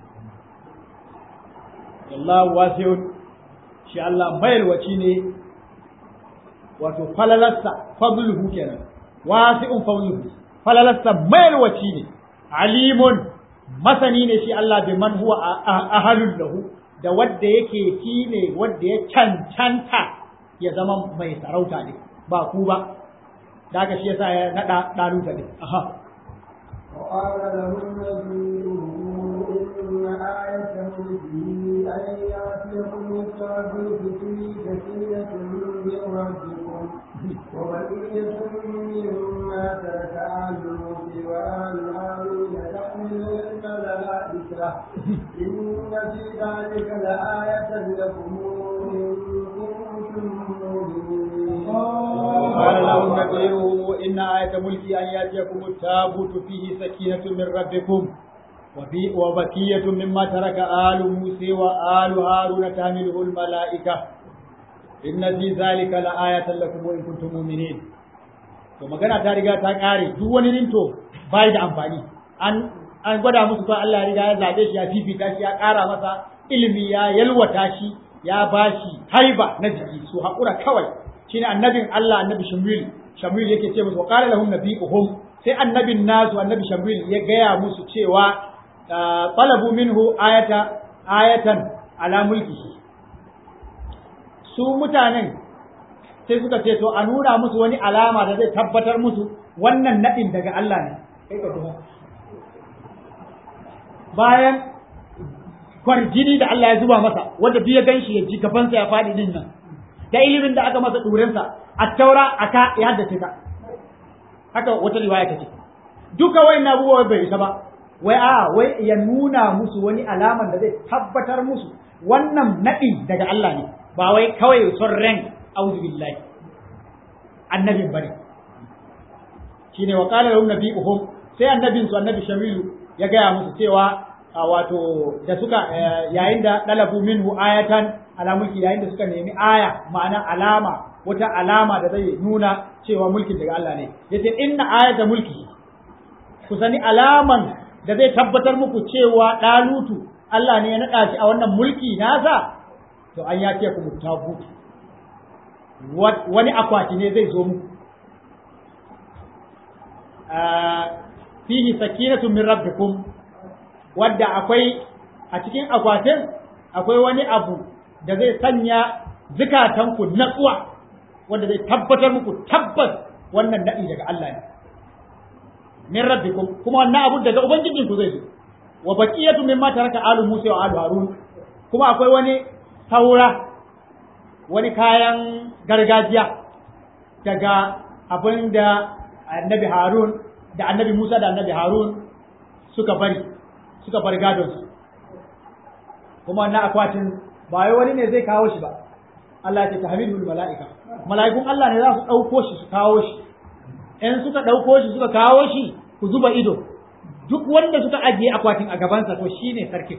wallahu wasi'un shi Allah mayarwaci ne wato falalarsa fadluhu kenan wasi'un fadluhu falalarsa mayarwaci ne alimun masani ne shi Allah bi man huwa ahalul lahu da wadda yake shi ne wadda ya cancanta ya zama mai sarauta ne ba ku ba daga shi yasa ya nada daluta ne aha وقال لهم نبيهم إن آية ملكه أن يأتيكم الصابوت في سكينة من ربكم وبقية مما ترك آل موسى وآل هارون تحمل الملائكة إن في ذلك لآية لكم إن كنتم مؤمنين قال لهم نبيهم إن آية ملكي أن يأتيكم التابوت فيه سكينة من ربكم وفي وبقية مما ترك آل موسى وآل هارون تحمله الملائكة إن في ذلك لآية لكم وإن كنتم مؤمنين to magana ta riga ta kare duk wani rinto bai da amfani an an gwada musu ko Allah ya riga ya zabe shi ya fifita shi ya kara masa ilimi ya yalwata shi ya bashi haiba na jiki su haƙura kawai shine annabin Allah annabi Shamil Shamil yake ce musu qala lahum nabiyuhum sai annabin nasu annabi Shamil ya gaya musu cewa talabu minhu ayata ayatan ala mulkihi su mutanen sai suka ce to a nuna musu wani alama da zai tabbatar musu wannan nadin daga Allah ne kai ka duba bayan kwarjini da Allah ya zuba masa wanda duk ya ganshi ya ji gabansa ya faɗi din nan da ilimin da aka masa ɗurinsa a taura aka ya haddace ta haka wata riwaya ta ce duka wai na abubuwa bai isa ba wai a wai ya nuna musu wani alaman da zai tabbatar musu wannan naɗi daga Allah ne ba wai kawai son ran auzu billahi annabin bane shine wa qala lahum nabiyuhum sai annabin su annabi shamilu ya gaya musu cewa wato da suka yayin da dalabu minhu ayatan ala mulki yayin da suka nemi aya ma'ana alama wata alama da zai nuna cewa mulkin daga Allah ne yace inna ayata mulki ku sani alaman da zai tabbatar muku cewa dalutu Allah ne ya nada shi a wannan mulki nasa to an ya ce ku mutabutu wani akwati ne zai zo muku fihi sakinatu min rabbikum wadda akwai a cikin akwatin akwai wani abu da zai sanya zukatanku natsuwa wanda zai tabbatar muku tabbas wannan daɗi daga Allah ne min rabbikum kuma wannan abu daga ubangijinku zai zo wa baqiyatu mimma taraka alu Musa wa alu Harun kuma akwai wani saura wani kayan gargajiya daga abin da annabi Harun da annabi Musa da annabi Harun suka bari suka bar gadonsu kuma wannan akwatin ba wai wani ne zai kawo shi ba Allah ya ce tahmidul mala'ika mala'ikun Allah ne za su ɗauko shi su kawo shi in suka ɗauko shi suka kawo shi ku zuba ido duk wanda suka ajiye akwatin a gabansa to shine sarkin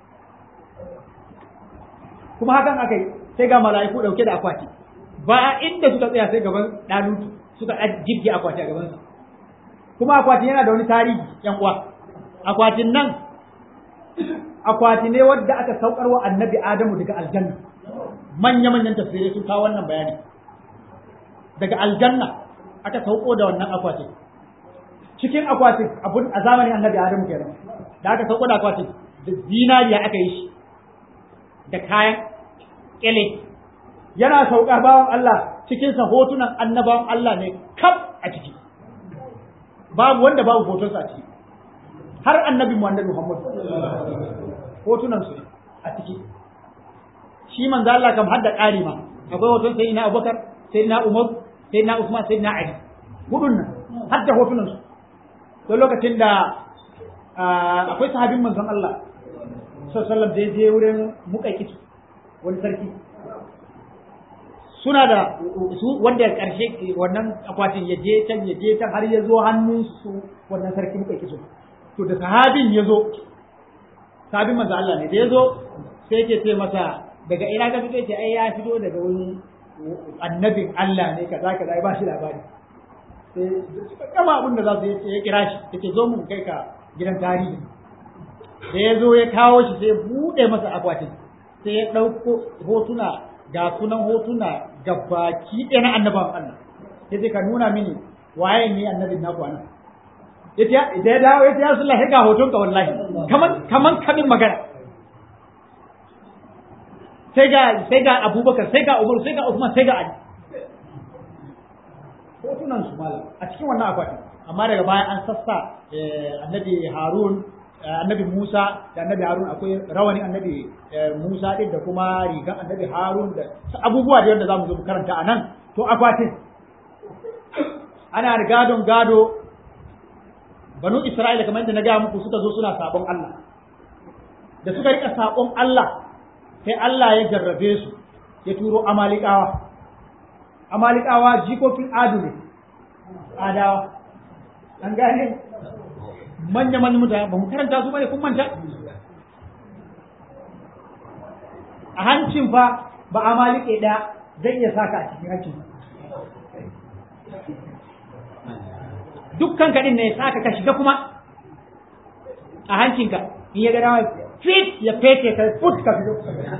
kuma hakan aka yi sai ga mala'iku ɗauke da akwati ba inda suka tsaya sai gaban ɗalutu suka jirge akwati a gabansa kuma akwatin yana da wani tarihi yan uwa akwatin nan akwati ne wadda aka saukar wa annabi adamu daga aljanna manya manyan tafsirai sun kawo wannan bayani daga aljanna aka sauko da wannan akwatin cikin akwatin abun a zamanin annabi adamu kenan da aka sauko da akwatin da zinariya aka yi shi da kayan kyale yana sauka bawan Allah cikinsa hotunan annabawan Allah ne kaf a ciki babu wanda babu hotonsa a ciki har annabi mu annabi Muhammad hotunan su a ciki shi manzo Allah kam hadda ƙari ma akwai hoton sayyidina Abubakar sayyidina Umar sayyidina Usman sayyidina Ali hudun nan hadda hotunan su don lokacin da akwai sahabin manzon Allah sallallahu alaihi wasallam da je wurin muƙaƙitu wani sarki suna da su wanda karshe wannan akwatin ya je can ya je can har ya zo hannun su wannan sarki muka kiso to da sahabin ya zo sahabin manzo Allah ne da ya zo sai yake ce masa daga ina ka fito ce ai ya fito daga wani annabin Allah ne kaza kaza ba shi labari sai suka kama abin da za su yi ya kira shi yake zo mun kai ka gidan tarihi da ya zo ya kawo shi sai ya buɗe masa akwatin sai ya ɗauko hotuna ga sunan hotuna ga baki ɗaya na annaban Allah ya ce ka nuna mini waye ne annabin naku anan ya ce da ya dawo ya ce ya sallah ga hoton ka wallahi kaman kaman kamin magana sai ga sai ga Abubakar sai ga Umar sai ga Uthman sai ga Ali hotunan su malam a cikin wannan akwatin amma daga baya an sassa annabi Harun annabi Musa da annabi Harun akwai rawani annabi Musa din da kuma rigan annabi Harun da abubuwa da yadda zamu zo mu karanta anan to akwatin ana gadon gado banu Isra'ila kamar yadda na gaya muku suka zo suna sabon Allah da suka rika sabon Allah sai Allah ya jarrabe su ya turo amalikawa amalikawa jikokin adu ne adawa an gane manya manyan mutane ba mu karanta su bane kun manta a hancin fa ba a malike ɗaya zai iya saka a cikin hancin dukkan kaɗin ne ya saka ka shiga kuma a hancinka in ya gada fit ya fete ka put ka fito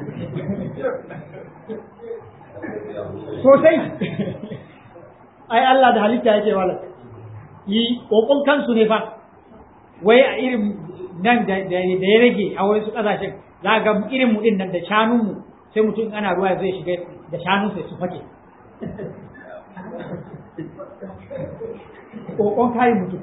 sosai ai Allah da halitta yake wala yi kokon kansu ne fa wai a irin nan da ya rage a wasu kasashen za ga irin mu din nan da shanun mu sai mutum ana ruwa zai shiga da shanun sai su fake kokon kayan mutum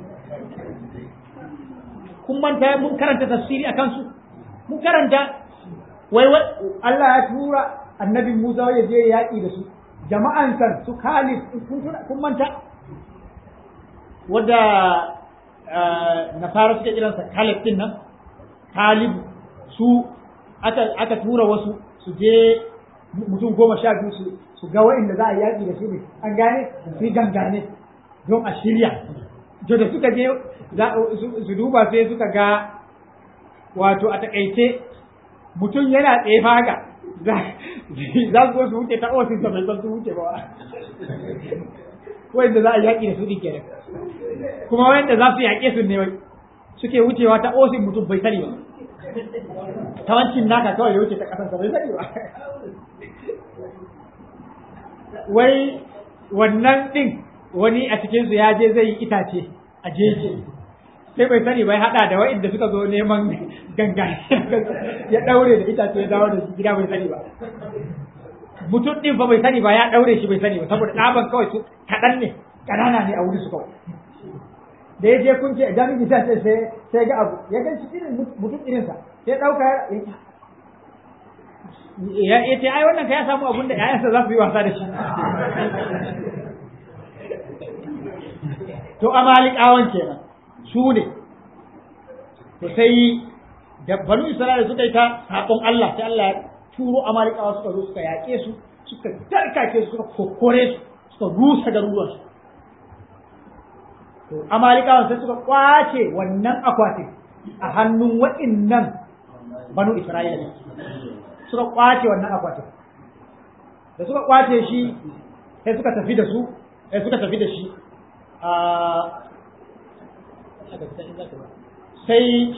kun manta mun karanta tafsiri akan su mun karanta wai Allah ya tura annabi Musa ya je yaƙi da su jama'an kan su Khalid kun manta wadda nasara suke kiransa Khalid din nan Khalid su aka aka tura wasu su je mutum goma sha biyu su su ga wa'inda za a yaƙi da su ne an gane su yi gangane don a shirya to da suka je su duba sai suka ga wato a takaice mutum yana tsaye haka za su zo su wuce ta ofis da bai san su wuce ba wanda za a yaƙi da su ɗin kenan kuma wanda za su yaƙe su ne wai suke wucewa ta ofis mutum bai sani ba ta wancin naka kawai ya wuce ta ƙasansa bai sani ba wai wannan ɗin wani a cikinsu ya je zai yi itace a jeji sai bai sani bai hada da wa'inda suka zo neman ganga ya daure da itace ya dawo da shi gida bai sani ba mutum din fa bai sani ba ya daure shi bai sani ba saboda ɗaban kawai su kaɗan ne ƙanana ne a wuri su kawai da ya je kun ce a jami'in ta ce sai sai ga abu ya gan shi irin mutum irinsa sai ɗauka ya ya ce ai wannan ka ya samu abun da ƴaƴansa za su yi wasa da shi to amalikawan kenan su ne to sai da banu isra'ila suka yi ta sabon Allah sai Allah ya turo amalikawa suka zo suka yaƙe su suka tarkake su suka kokore su suka rusa garuruwan su to amalikawan sai suka kwace wannan akwatin a hannun waɗannan banu isra'ila suka kwace wannan akwatin da suka kwace shi sai suka tafi da su sai suka tafi da shi sai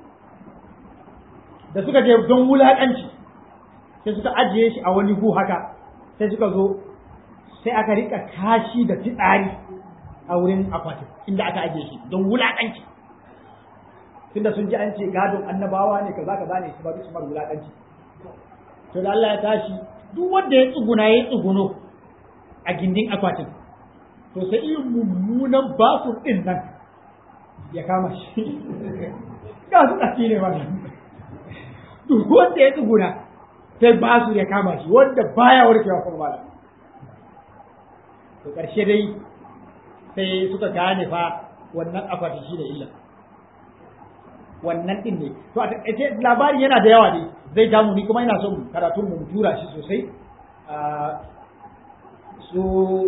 da suka je don wulaƙanci sai suka ajiye shi a wani gu haka sai suka zo sai aka rika kashi da fitsari a wurin akwatin inda aka ajiye shi don wulaƙanci tunda sun ji an ce gadon annabawa ne kaza kaza ne su ba su mar wulaƙanci to da Allah ya tashi duk wanda ya tsuguna ya tsuguno a gindin akwatin to sai irin mummunan basur ɗin nan ya kama shi ga su ɗaci ne wannan duk wanda ya tsuguna sai basur ya kama shi wanda baya warkewa kuma malam to ƙarshe dai sai suka gane fa wannan akwati shi da illa wannan ɗin ne to a taƙaice labarin yana da yawa ne zai damu ni kuma ina son karatun mu tura shi sosai su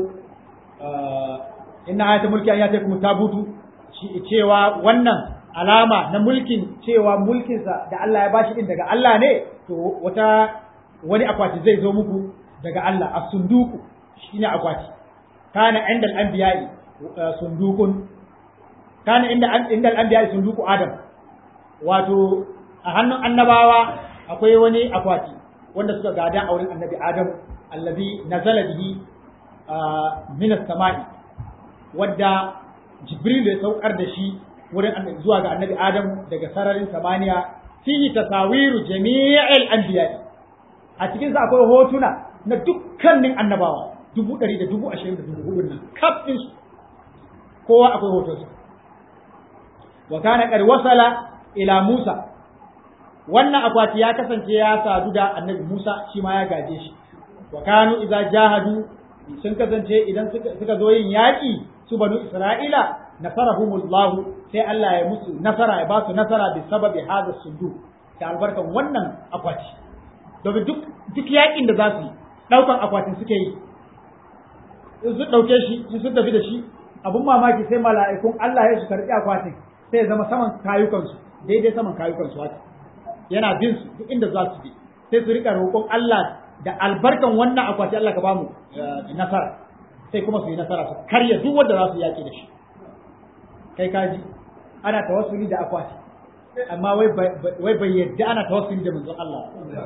inna ayatul mulki an yata kuma tabutu cewa wannan alama na mulkin cewa mulkinsa da Allah ya bashi din daga Allah ne to wata wani akwati zai zo muku daga Allah as-sunduku shine akwati kana inda al-anbiya'i sundukun kana inda inda al-anbiya'i sunduku adam wato a hannun annabawa akwai wani akwati wanda suka gada a wurin annabi adam allazi nazala bihi min as-sama'i wadda jibril ya saukar da shi wurin zuwa ga annabi adam daga sararin samaniya fihi tasawiru jami'il anbiya'i a cikin sa akwai hotuna na dukkanin annabawa dubu ɗari da dubu ashirin da dubu hudun nan kaf su kowa akwai hotonsa wa kana qad wasala ila Musa wannan akwati ya kasance ya sadu da annabi Musa shi ma ya gaje shi wa kanu idza jahadu sun kasance idan suka zo yin yaƙi su banu Isra'ila nasarahumullahu sai Allah ya musu nasara ya ba su nasara bi sababi hadha sundu da albarkan wannan akwati domin duk duk yaƙin da za su yi ɗaukan akwatin suke yi in sun ɗauke shi in sun tafi da shi abun mamaki sai mala'ikun Allah ya su karɓi akwatin sai ya zama saman kayukansu daidai saman kayukansu haka yana bin su duk inda za su bi sai su rika roƙon Allah da albarkan wannan akwati Allah ka ba mu nasara sai kuma su yi nasara su karya duk wanda za su yaƙi da shi kai kaji ana tawassuli da akwati amma wai bai yadda ana tawassuli da manzon Allah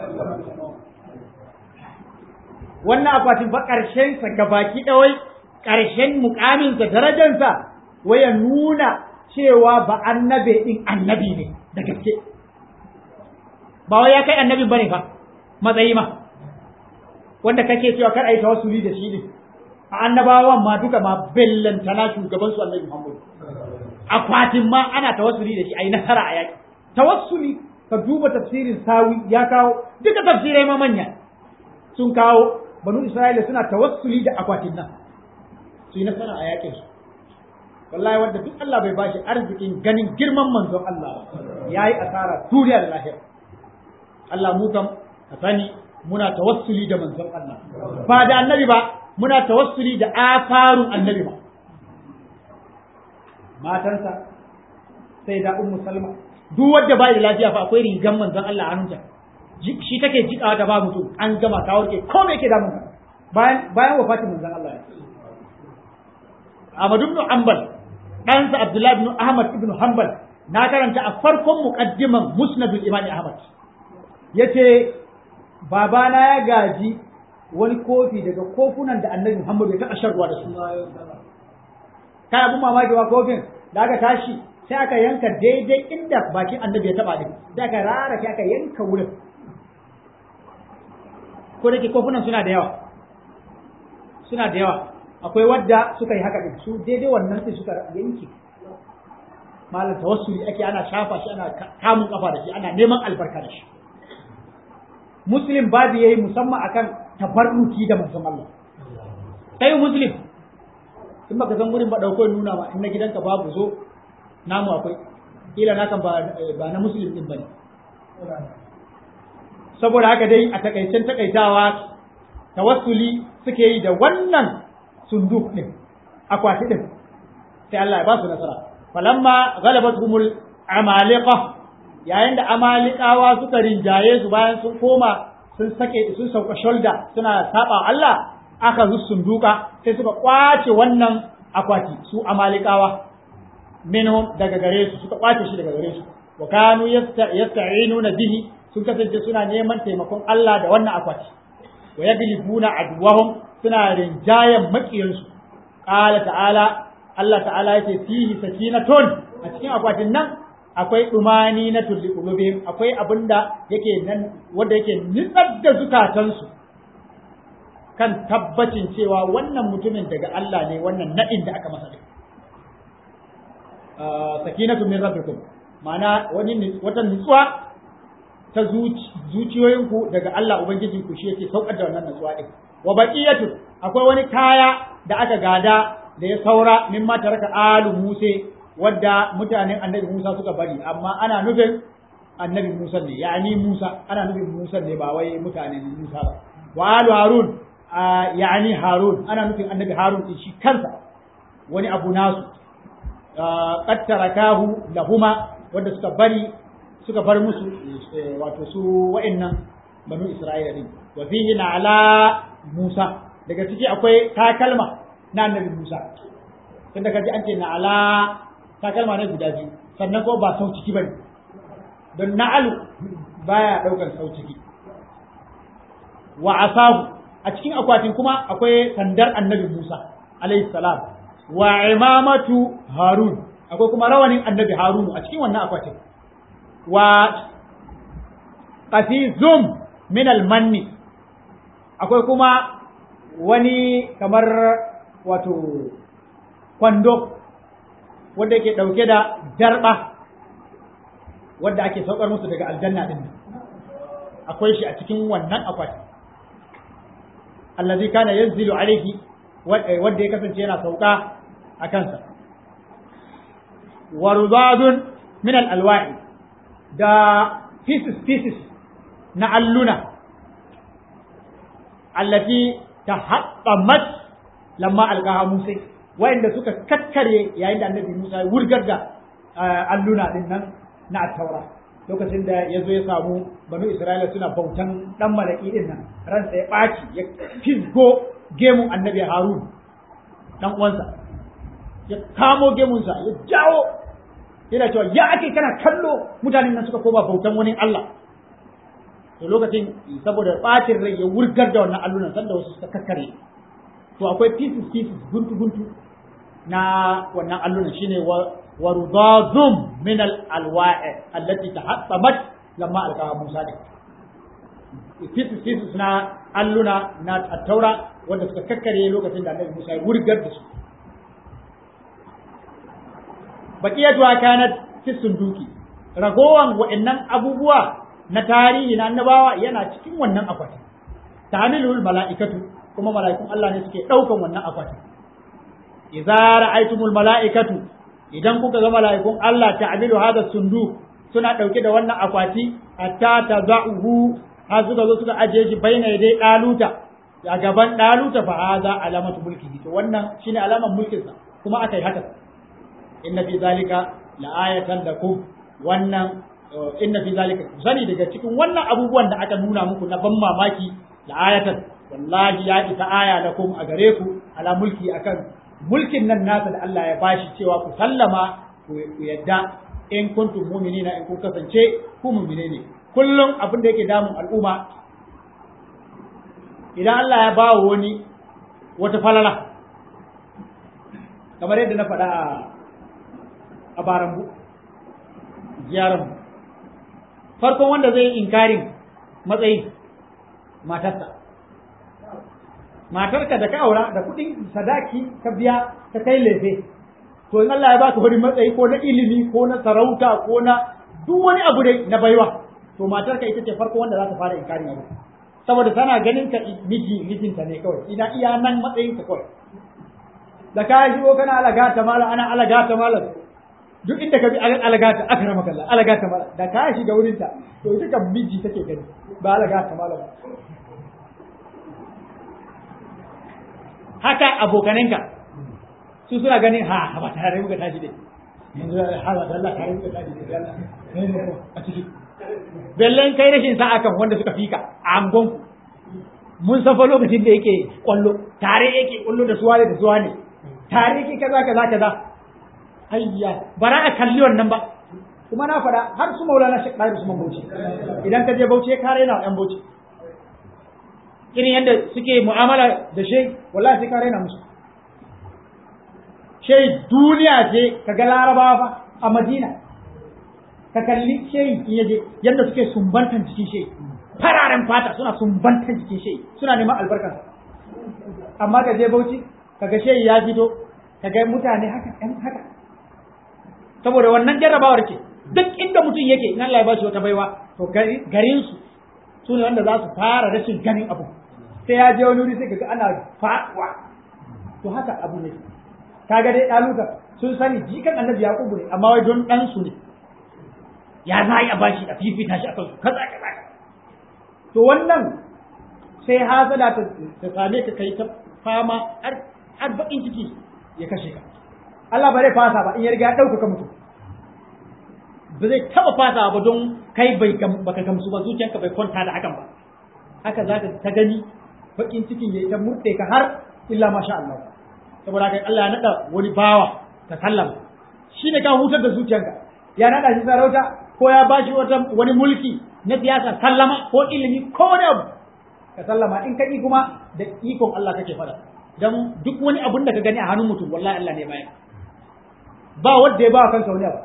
wannan akwatin fa ƙarshen sa gabaki ɗawai ƙarshen mukamin sa darajar sa waya nuna cewa ba annabe din annabi ne da gaske ba wai ya kai annabi bane fa matsayi ma wanda kake cewa kar ai tawassuli da shi ne a annabawan ma duka ma bellantana shugaban su annabi Muhammad akwatin ma ana tawassuli da shi ai nasara a yaki tawassuli ka duba tafsirin sawi ya kawo duka tafsirai ma manya sun kawo banu Isra'ila suna tawassuli da akwatin nan su yi nasara a yakin su wallahi wanda duk Allah bai bashi arzikin ganin girman manzon Allah yayi asara duniya da lahira Allah mu kam ka sani muna tawassuli da manzon Allah ba da annabi ba muna tawassuli da afarun annabi ba matansa sai da ummu salma duk wanda ba da lafiya fa akwai rigan manzon Allah a hannunta shi take jikawa ta ba mutum an gama ta warke ko me yake damun ka bayan bayan wafatin manzon Allah ya Ahmad ibn Hanbal ɗansa Abdullah ibn Ahmad ibn Hanbal na karanta a farkon muqaddiman Musnadul Imam Ahmad yace babana ya gaji wani kofi daga kofunan da Annabi Muhammad ya taɓa sharwa da su kai abun mamaki wa kofin da aka tashi sai aka yanka daidai inda bakin Annabi ya taɓa din sai aka rara aka yanka wurin ko da ke kofunan suna da yawa suna da yawa akwai wadda suka yi haka din su daidai wannan sai suka yanke malam tawassuli ake ana shafa shi ana kamun kafa da shi ana neman albarka da shi muslim babu yayi musamman akan tabarruki da manzon Allah kai muslim in baka san gurin ba dauko nuna ma in na gidanka babu zo namu akwai kila na kan ba na muslim din bane saboda haka dai a takaicen takaitawa tawassuli suke yi da wannan sunduk din akwati din sai Allah ya ba su nasara falamma ghalabathumul amaliqa yayin da amalikawa suka rinjaye su bayan sun koma sun sake sun sauka shoulder suna saba Allah aka zu sunduka sai suka kwace wannan akwati su amalikawa minhum daga gare su suka kwace shi daga gare su wa kanu yasta'inuna bihi sun kasance suna neman taimakon Allah da wannan akwati wa yaglibuna adwahum suna rinjayen makiyansu qala ta'ala Allah ta'ala yake fihi sakinatun a cikin akwatin nan akwai dumani na tulli qulubihim akwai abinda yake nan wanda yake nitsar da zukatansu kan tabbacin cewa wannan mutumin daga Allah ne wannan nadin da aka masa sakinatu min rabbikum ma'ana wani wata nutsuwa ta zuciyoyinku daga Allah ubangijinku shi yake saukar da wannan nutsuwa din wa baqiyatu akwai wani kaya da aka gada da ya saura mimma taraka alu Musa wadda mutanen annabi Musa suka bari amma ana nufin annabi Musa ne yani Musa ana nufin Musa ne ba wai mutanen Musa ba wa alu Harun yani harun ana nufin annabi harun din shi kansa wani abu nasu qad tarakahu lahuma wanda suka bari suka bar musu wato su wa'annan banu isra'ila din wa fihi ala musa daga ciki akwai takalma na annabi musa tunda kaji an ce na ala takalma ne guda biyu sannan ko ba sau ciki bane don na'alu baya daukar sau ciki wa asahu a cikin akwatin kuma akwai sandar annabi Musa alayhi salam wa imamatu Harun akwai kuma rawanin annabi Harun a cikin wannan akwatin wa qafizum min al-manni akwai kuma wani kamar wato kwando wanda yake dauke da darba wanda ake saukar musu daga aljanna din akwai shi a cikin wannan akwatin allazi kana yanzilu alaihi wanda ya kasance yana sauka a kansa wa rudadun min al-alwa'i da pieces pieces na alluna allati tahaqqamat lamma alqaha Musa wa'inda suka kakkare yayin da annabi Musa ya wurgar da alluna din nan na at-taura lokacin da ya zo ya samu banu Isra'ila suna bautan dan malaki din nan ransa ya ɓaci ya fisgo gemun annabi Harun dan uwansa ya kamo gemunsa ya jawo yana cewa ya ake kana kallo mutanen nan suka koma bautan wani Allah to lokacin saboda ɓacin rai ya wurgar da wannan allunan sanda wasu suka kakkare to akwai pieces pieces guntu guntu na wannan allunan shine wa ورضاض من الألواء التي تحطمت لما ألقاها موسى fisis fisis na alluna na attaura wanda suka kakkare lokacin da annabi Musa ya wurgar da su baqiyatuha kanat fi sunduki ragowan wa'annan abubuwa na tarihi na annabawa yana cikin wannan akwatin tahmilul mala'ikatu kuma mala'ikun Allah ne suke daukan wannan akwatin idza ra'aytumul mala'ikatu idan kuka ga mala'ikun Allah ta'amilu hada sundu suna ɗauke da wannan akwati hatta taza'uhu har suka zo suka ajiye shi baina dai daluta a gaban daluta fa hada alamatu mulki to wannan shine alaman mulkin sa kuma akai haka inna fi zalika la'ayatan lakum wannan inna fi zalika sani daga cikin wannan abubuwan da aka nuna muku na ban mamaki la'ayatan wallahi ya isa aya lakum a gare ku ala mulki akan mulkin nan nasa da Allah ya bashi cewa ku sallama ku yadda in kuntum mu'minina in kun kasance ku mu'mine ne kullum abin da yake damun al'umma idan Allah ya bawa wani wata falala kamar yadda na faɗa a barambu ziyarar farkon wanda zai inkarin matsayin matarsa matarka da ka aura da kuɗin sadaki ka biya ka kai lefe to in Allah ya baka wani matsayi ko na ilimi ko na sarauta ko na duk wani abu dai na baiwa to matarka ita ce farko wanda za ta fara inkarin abu saboda tana ganin ka miji mijinta ne kawai ina iya nan matsayin ka kawai da ka shigo kana alagata mala ana alagata mala duk inda ka bi alagata aka rama kalla alagata mala da ka shiga wurin ta to ita kan miji take gani ba alagata mala ba haka abokanenka su suna ganin ha ba tare muka tashi dai yanzu ha ba Allah tare muka tashi dai Allah a ciki bellen kai rashin sa'a kan wanda suka fika a angonku mun san fa lokacin da yake kwallo tare yake kwallo da suwa da suwa ne tare yake kaza kaza kaza ayya bara a kalli wannan ba kuma na faɗa har su maulana shi ɗari su man bauchi idan ka je bauchi ya kare na ɗan bauchi irin yadda suke mu'amala da shai wallahi sai kare na musu shai duniya ce kaga larabawa fa a madina ka kalli shai in yaje yadda suke sumbantan jikin shai fararen fata suna sumbantan jikin shai suna neman albarkar amma ka je bauchi kaga shai ya fito kaga mutane haka ɗan haka saboda wannan jarrabawar ce duk inda mutum yake in Allah ya bashi wata baiwa to garin su su ne wanda za su fara rashin ganin abu sai ya je wani wuri sai kaga ana faɗuwa to haka abu ne kaga dai ɗaluka sun sani jikan annabi yaqubu ne amma wai don ɗan su ne ya za a bashi a fifita shi a kansu kaza kaza to wannan sai hasada ta same ka kai ta fama har bakin ciki ya kashe ka Allah ba zai fasa ba in ya riga ya ɗaukaka mutum ba zai taɓa fasa ba don kai bai baka gamsu ba zuciyanka bai kwanta da hakan ba haka za ka ta gani bakin cikin ya ta murɗe ka har illa masha Allah saboda kai Allah ya naɗa wani bawa ka sallama shi ne ka hutar da zuciyanka ya naɗa shi sarauta ko ya bashi wata wani mulki na siyasa sallama ko ilimi ko wani abu ka sallama in ka ƙi kuma da ikon Allah kake fada dan duk wani abun da ka gani a hannun mutum wallahi Allah ne baya ba wanda ya ba kansa wani abu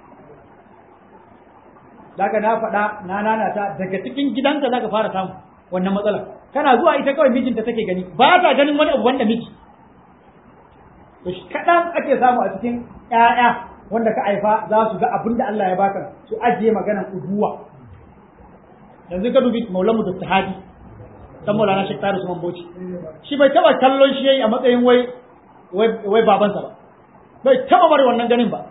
Daga na faɗa na nanata daga cikin gidanka zaka fara samu wannan matsalar kana zuwa ita kawai mijinta take gani ba ta ganin wani abu wanda miji to kaɗan ake samu a cikin ƴaƴa wanda ka haifa za su ga abin da Allah ya baka su ajiye maganan ubuwa yanzu ka dubi maulamu da tahadi dan maulana shek tarisu man boci shi bai taba kallon shi yayi a matsayin wai wai babansa ba bai taba bari wannan ganin ba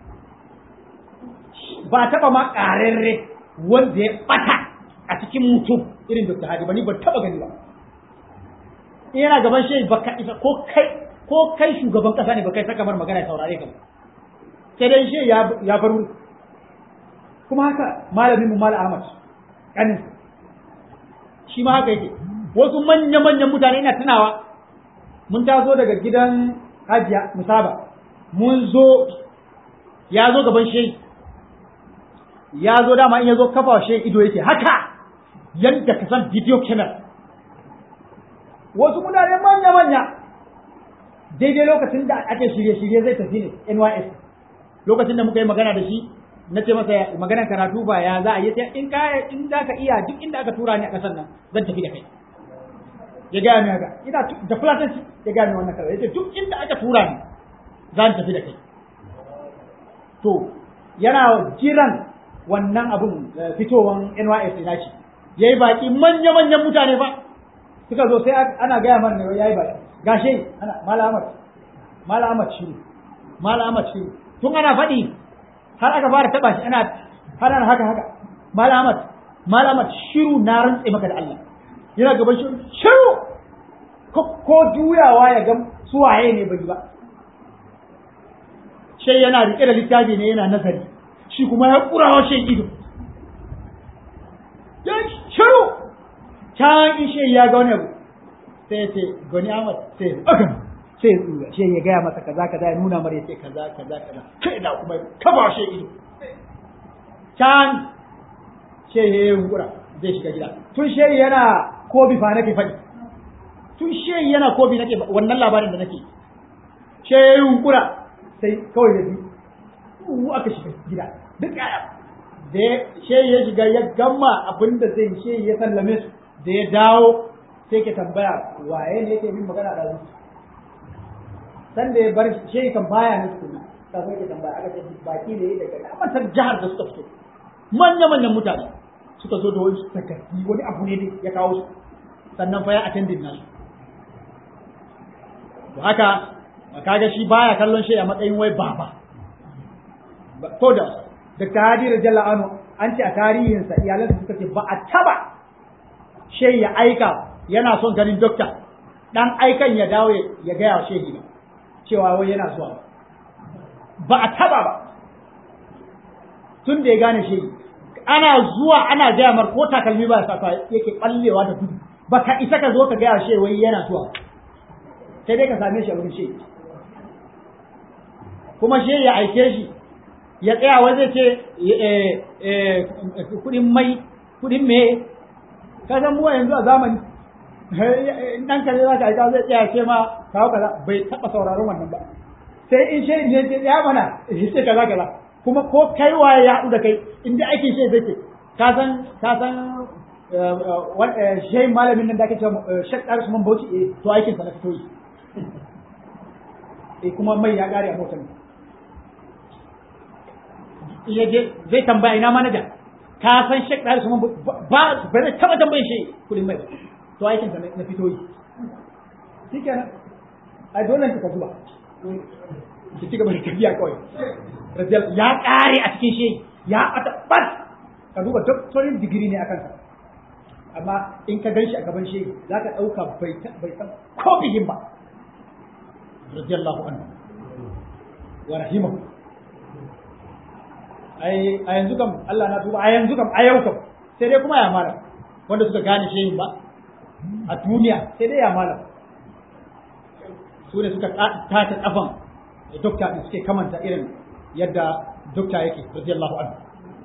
ba taba ma ƙararre wanda ya bata a cikin mutum irin Dr. Hadi ba ni ba taba gani ba in yana gaban shi ba ka isa ko kai ko kai shugaban kasa ne ba kai saka mar magana ya saurare ka ba sai dai shi ya ya bar kuma haka malamin mu Malam Ahmad kanin shi ma haka yake wasu manya manyan mutane ina tunawa mun taso daga gidan Hajiya Musaba mun zo ya zo gaban shehi ya zo dama in ya zo kafa shi ido yake haka yadda ka san video camera wasu mutane manya-manya daidai lokacin da ake shirye-shirye zai tafi ne NYS lokacin da muka yi magana da shi na ce masa maganar karatu ba ya za a yi in ka in za ka iya duk inda aka tura ni a ƙasar nan zan tafi da kai ya gaya ni haka ina da fulatanci ya gaya ni wannan kawai ya ce duk inda aka tura ni zan tafi da kai to yana jiran wannan abun fitowan NYS ina ce yayi baki manya manyan mutane ba suka zo sai ana gaya mana ne yayi baki gashe ana mala Ahmad mala Ahmad shiru mala Ahmad shiru tun ana faɗi har aka fara taba shi ana har ana haka haka mala Ahmad mala Ahmad shiru na rantse maka da Allah yana gaban shiru shiru ko juyawa ya ga suwaye ne bai ba sai yana rike da littafi ne yana nazari shi kuma ya kurawa shi ido ya shiru can in shi ya ga wani abu sai ya ce gani Ahmad sai ya aka sai ya tsura shi ya gaya masa kaza kaza ya nuna mara ya ce kaza kaza kaza kai da kuma kaba shi ido can shi ya yi yunkura zai shiga gida tun shi yana kobi fa nake faɗi tun shi yana kobi nake wannan labarin da nake shi ya yi yunkura sai kawai ya bi aka shiga gida duk yaya da she ya shiga ya gama abin da zai she ya sallame su da ya dawo sai ke tambaya waye ne yake bin magana da su san da ya bar she kan baya ne su ka sai ke tambaya aka ce baki ne daga amatar jihar da suka fito manya manyan mutane suka zo da wani takardi wani abu ne ya kawo su sannan fa ya attendin nasu to haka kaga shi baya kallon shi a matsayin wai baba ko da Dr. Hadi Rajalla Anu an ce a tarihinsa iyalansa suka ce ba a taba shehi ya aika yana son ganin dokta dan aikan ya dawo ya gaya wa shehi ba cewa wai yana zuwa ba a taba ba tun da ya gane shehi ana zuwa ana gaya mar ko takalmi ba sa yake ballewa da gudu ba ka isa ka zo ka gaya shehi wai yana zuwa sai dai ka same shi a wurin shehi kuma shehi ya aike shi ya tsaya wai zai ce kudin mai kudin me ka san mu yanzu a zamani dan ka za ka aika zai tsaya ce ma kawo kaza bai taba sauraron wannan ba sai in shi ne ce ya mana shi ce kaza kaza kuma ko kai waye ya haɗu da kai in da ake shi zai ce ka san ka san shehin malamin nan da ake cewa shek ɗaris man bauchi eh to aikin sa na fito yi eh kuma mai ya ƙare a motar ya je zai tambaya ina manaja ka san shek ɗari su ba ba zai taɓa tambayin shi kuɗin mai to aikin sa na fito yi shi kenan a dole ka zuba ki ci gaba da tafiya kawai rajal ya ƙare a cikin shi ya ata bas ka duba doctorin digiri ne akan sa amma in ka gan shi a gaban shehi za ka ɗauka bai san ko bigin ba radiyallahu anhu wa rahimahu ai a yanzu kam Allah na tuba a yanzu kam a yau kam sai dai kuma ya malam wanda suka gane shehin ba a duniya sai dai ya malam su ne suka tata kafan dokta da suke kamanta irin yadda dokta yake radiyallahu anhu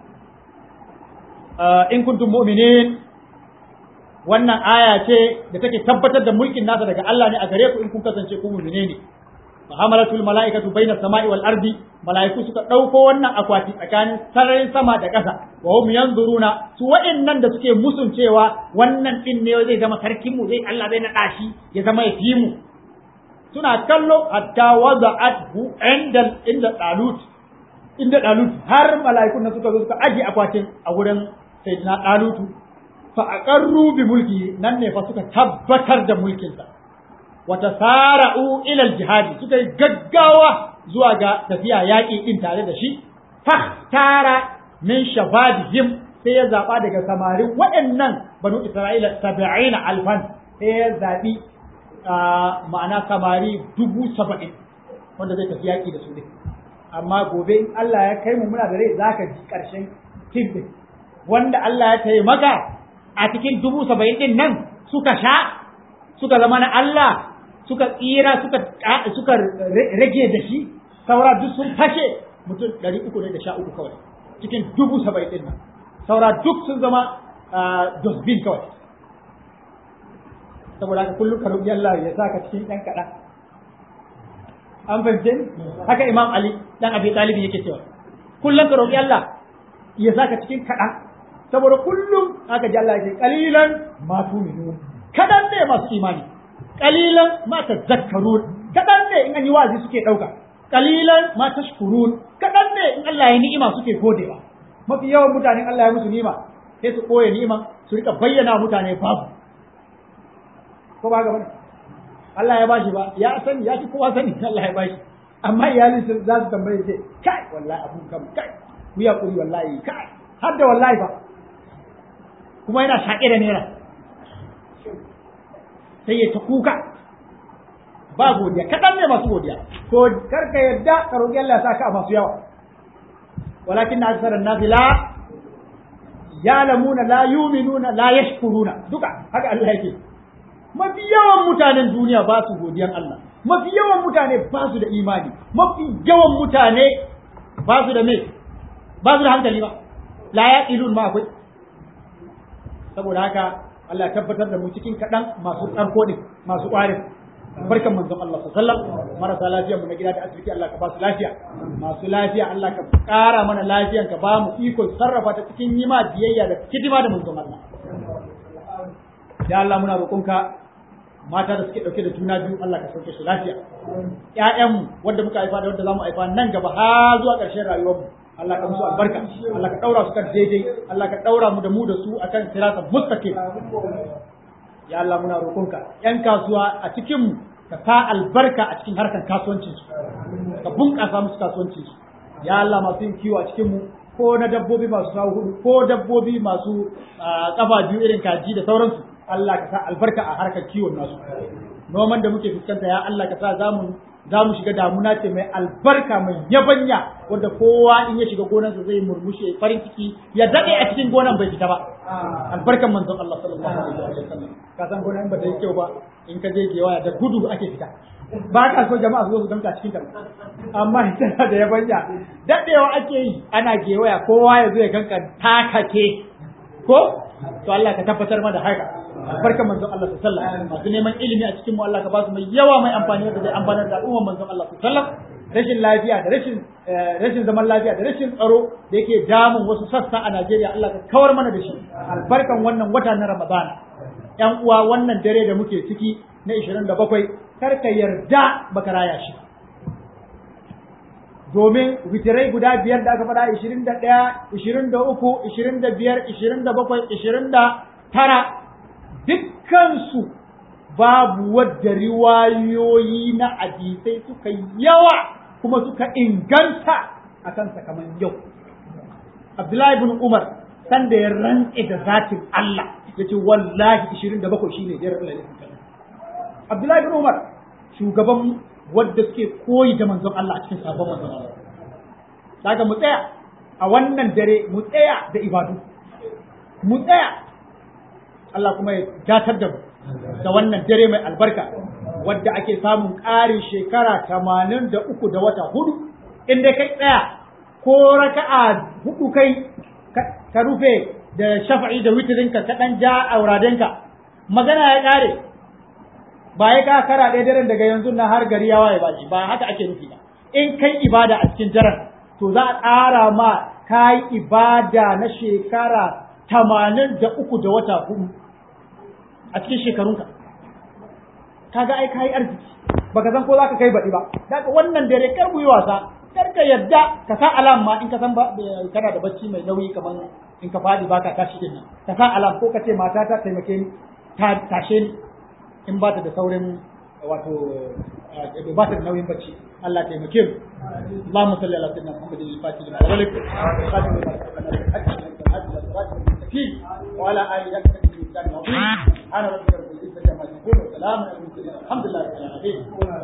in kuntum mu'minin wannan aya ce da take tabbatar da mulkin nasa daga Allah ne a gare ku in kun kasance ku mu'mine ne fa hamalatul malaikatu baina samai wal ardi malaiku suka dauko wannan akwati tsakanin sararin sama da ƙasa wa hum yanzuruna su wa'annan da suke musun cewa wannan din ne zai zama sarkin mu zai Allah zai naɗa shi ya zama ya fi mu suna kallo hatta wada'athu inda inda dalut inda dalut har malaikun nan suka zo suka aje akwatin a wurin sayyidina dalutu fa aqarru bi mulki nan ne fa suka tabbatar da mulkinsa wata sara'u ila jihadi suka yi gaggawa zuwa ga tafiya yaƙi din tare da shi fahtara min shababihim sai ya zaba daga samarin waɗannan banu isra'ila sab'ina alfan sai ya zabi ma'ana samari dubu saba'in wanda zai tafi yaƙi da su ne amma gobe in Allah ya kai mu muna da rai zaka ji ƙarshen tim din wanda Allah ya taimaka a cikin dubu saba'in din nan suka sha suka zama na Allah suka tsira suka suka rage da shi saura duk sun fashe mutum ɗari uku ne da sha uku kawai cikin dubu saba'in din nan saura duk sun zama dosbin kawai saboda haka kullum ka roƙi Allah ya saka cikin ɗan kaɗan an fahimce ni haka Imam Ali dan Abi Talib yake cewa kullum ka roƙi Allah ya saka cikin kaɗan saboda kullum haka ji Allah yake qalilan ma tu'minun kadan ne masu imani qalilan ma tazakkarun kadan ne in an yi wazi suke dauka qalilan ma tashkurun kadan ne in Allah ya ni'ima suke godewa mafi yawan mutanen Allah ya musu ni'ima sai su koye ni'ima su rika bayyana mutane babu ko ba ga bane Allah ya bashi ba ya sani ya ci kowa sani Allah ya bashi amma iyalin su za su tambaye ce kai wallahi abun kam kai ku ya kuri wallahi kai har da wallahi ba kuma yana shaƙe da naira sai ya ta kuka ba godiya kaɗan ne masu godiya to karka yadda ka roƙi Allah ya saka a masu yawa walakin na aksarar nasi la ya'lamuna la yu'minuna la yashkuruna duka haka Allah yake mafi yawan mutanen duniya ba su godiyan Allah mafi yawan mutane ba su da imani mafi yawan mutane ba su da me ba su da hankali ba la yaqilun ma akwai saboda haka Allah ya tabbatar da mu cikin kaɗan masu ƙarko ne masu ƙwarin barkan manzon Allah sallallahu marasa lafiya mu na gida da asibiti Allah ka ba su lafiya masu lafiya Allah ka ƙara mana lafiyan ka ba mu iko sarrafa ta cikin yima biyayya da hidima da manzon Allah ya Allah muna roƙonka mata da suke ɗauke da juna biyu Allah ka sauke su lafiya ƴaƴanmu wanda muka haifa da wanda zamu haifa nan gaba har zuwa ƙarshen rayuwarmu Allah ka musu albarka Allah ka ɗaura su kan daidai Allah ka ɗaura mu da mu da su akan siratan mustaqim ya Allah muna roƙonka ƴan kasuwa a cikin mu ka sa albarka a cikin harkar kasuwancin su ka bunƙasa musu kasuwancin su ya Allah masu yin kiwo a cikin mu ko na dabbobi masu kawo hudu ko dabbobi masu kafa biyu irin kaji da sauransu Allah ka sa albarka a harkar kiwon nasu noman da muke fuskanta ya Allah ka sa zamu za mu shiga damuna ce mai albarka mai yabanya wanda kowa in ya shiga gonarsa zai murmushe farin ciki ya daɗe a cikin gonan bai fita ba albarkan manzon Allah sallallahu alaihi wasallam ka san gonan ba ta yi kyau ba in ka je gewaya da gudu ake fita ba ka so jama'a su zo su danka cikin ta amma tana da yabanya daɗewa ake yi ana gewaya kowa ya zo ya ganka takake ko to Allah ka tabbatar mana haka barkan manzon Allah sallallahu alaihi wasallam masu neman ilimi a cikin mu Allah ka ba su mai yawa mai amfani da zai amfanar da al'umman manzon Allah sallallahu alaihi wasallam rashin lafiya da rashin rashin zaman lafiya da rashin tsaro da yake damun wasu sassa a Najeriya Allah ka kawar mana da shi albarkan wannan wata na Ramadan yan uwa wannan dare da muke ciki na 27 kar ka yarda baka raya shi domin witirai guda biyar da aka faɗa 21 23 25 27 29 dukkansu babu wadda riwayoyi na hadisai suka yawa kuma suka inganta a kansa kamar yau. Abdullahi ibn Umar san da ya rantse da zatin Allah yace wallahi 27 shine daren lailatul qadr Abdullahi bin Umar shugaban wadda suke koyi da manzon Allah a cikin sabon manzon Allah kaga mu tsaya a wannan dare mu tsaya da ibadu mu tsaya Allah kuma ya datar da mu da wannan dare mai albarka wadda ake samun ƙarin shekara tamanin da uku da wata hudu in dai kai tsaya ko raka'a hudu kai ka rufe da shafa'i da witirinka ka ɗan ja auradenka magana ya ƙare ba ya ka kara ɗaya daren daga yanzu na har gari ya waye ba ba haka ake nufi ba in kai ibada a cikin daren to za a ƙara ma ka yi ibada na shekara tamanin da uku da wata hudu a cikin shekarunka kaga ai ka yi arziki baka san ko za ka kai baɗi ba daga wannan dare kar mu yi wasa kar ka yadda ka sa alam ma in ka san kana da bacci mai nauyi kamar in ka faɗi baka tashi din nan ka sa alam ko ka ce mata ta taimake ni ta tashe ni in ba ta da saurin wato ba ta da nauyin bacci Allah taimake mu Allahumma salli ala sayyidina Muhammadin al-Fatih lima ughliq khatim lima wa ala alihi wa sahbihi wa sallam ana rabbika rabbil izzati amma yasifun wa salamun ala al-mursalin alhamdulillahi rabbil alamin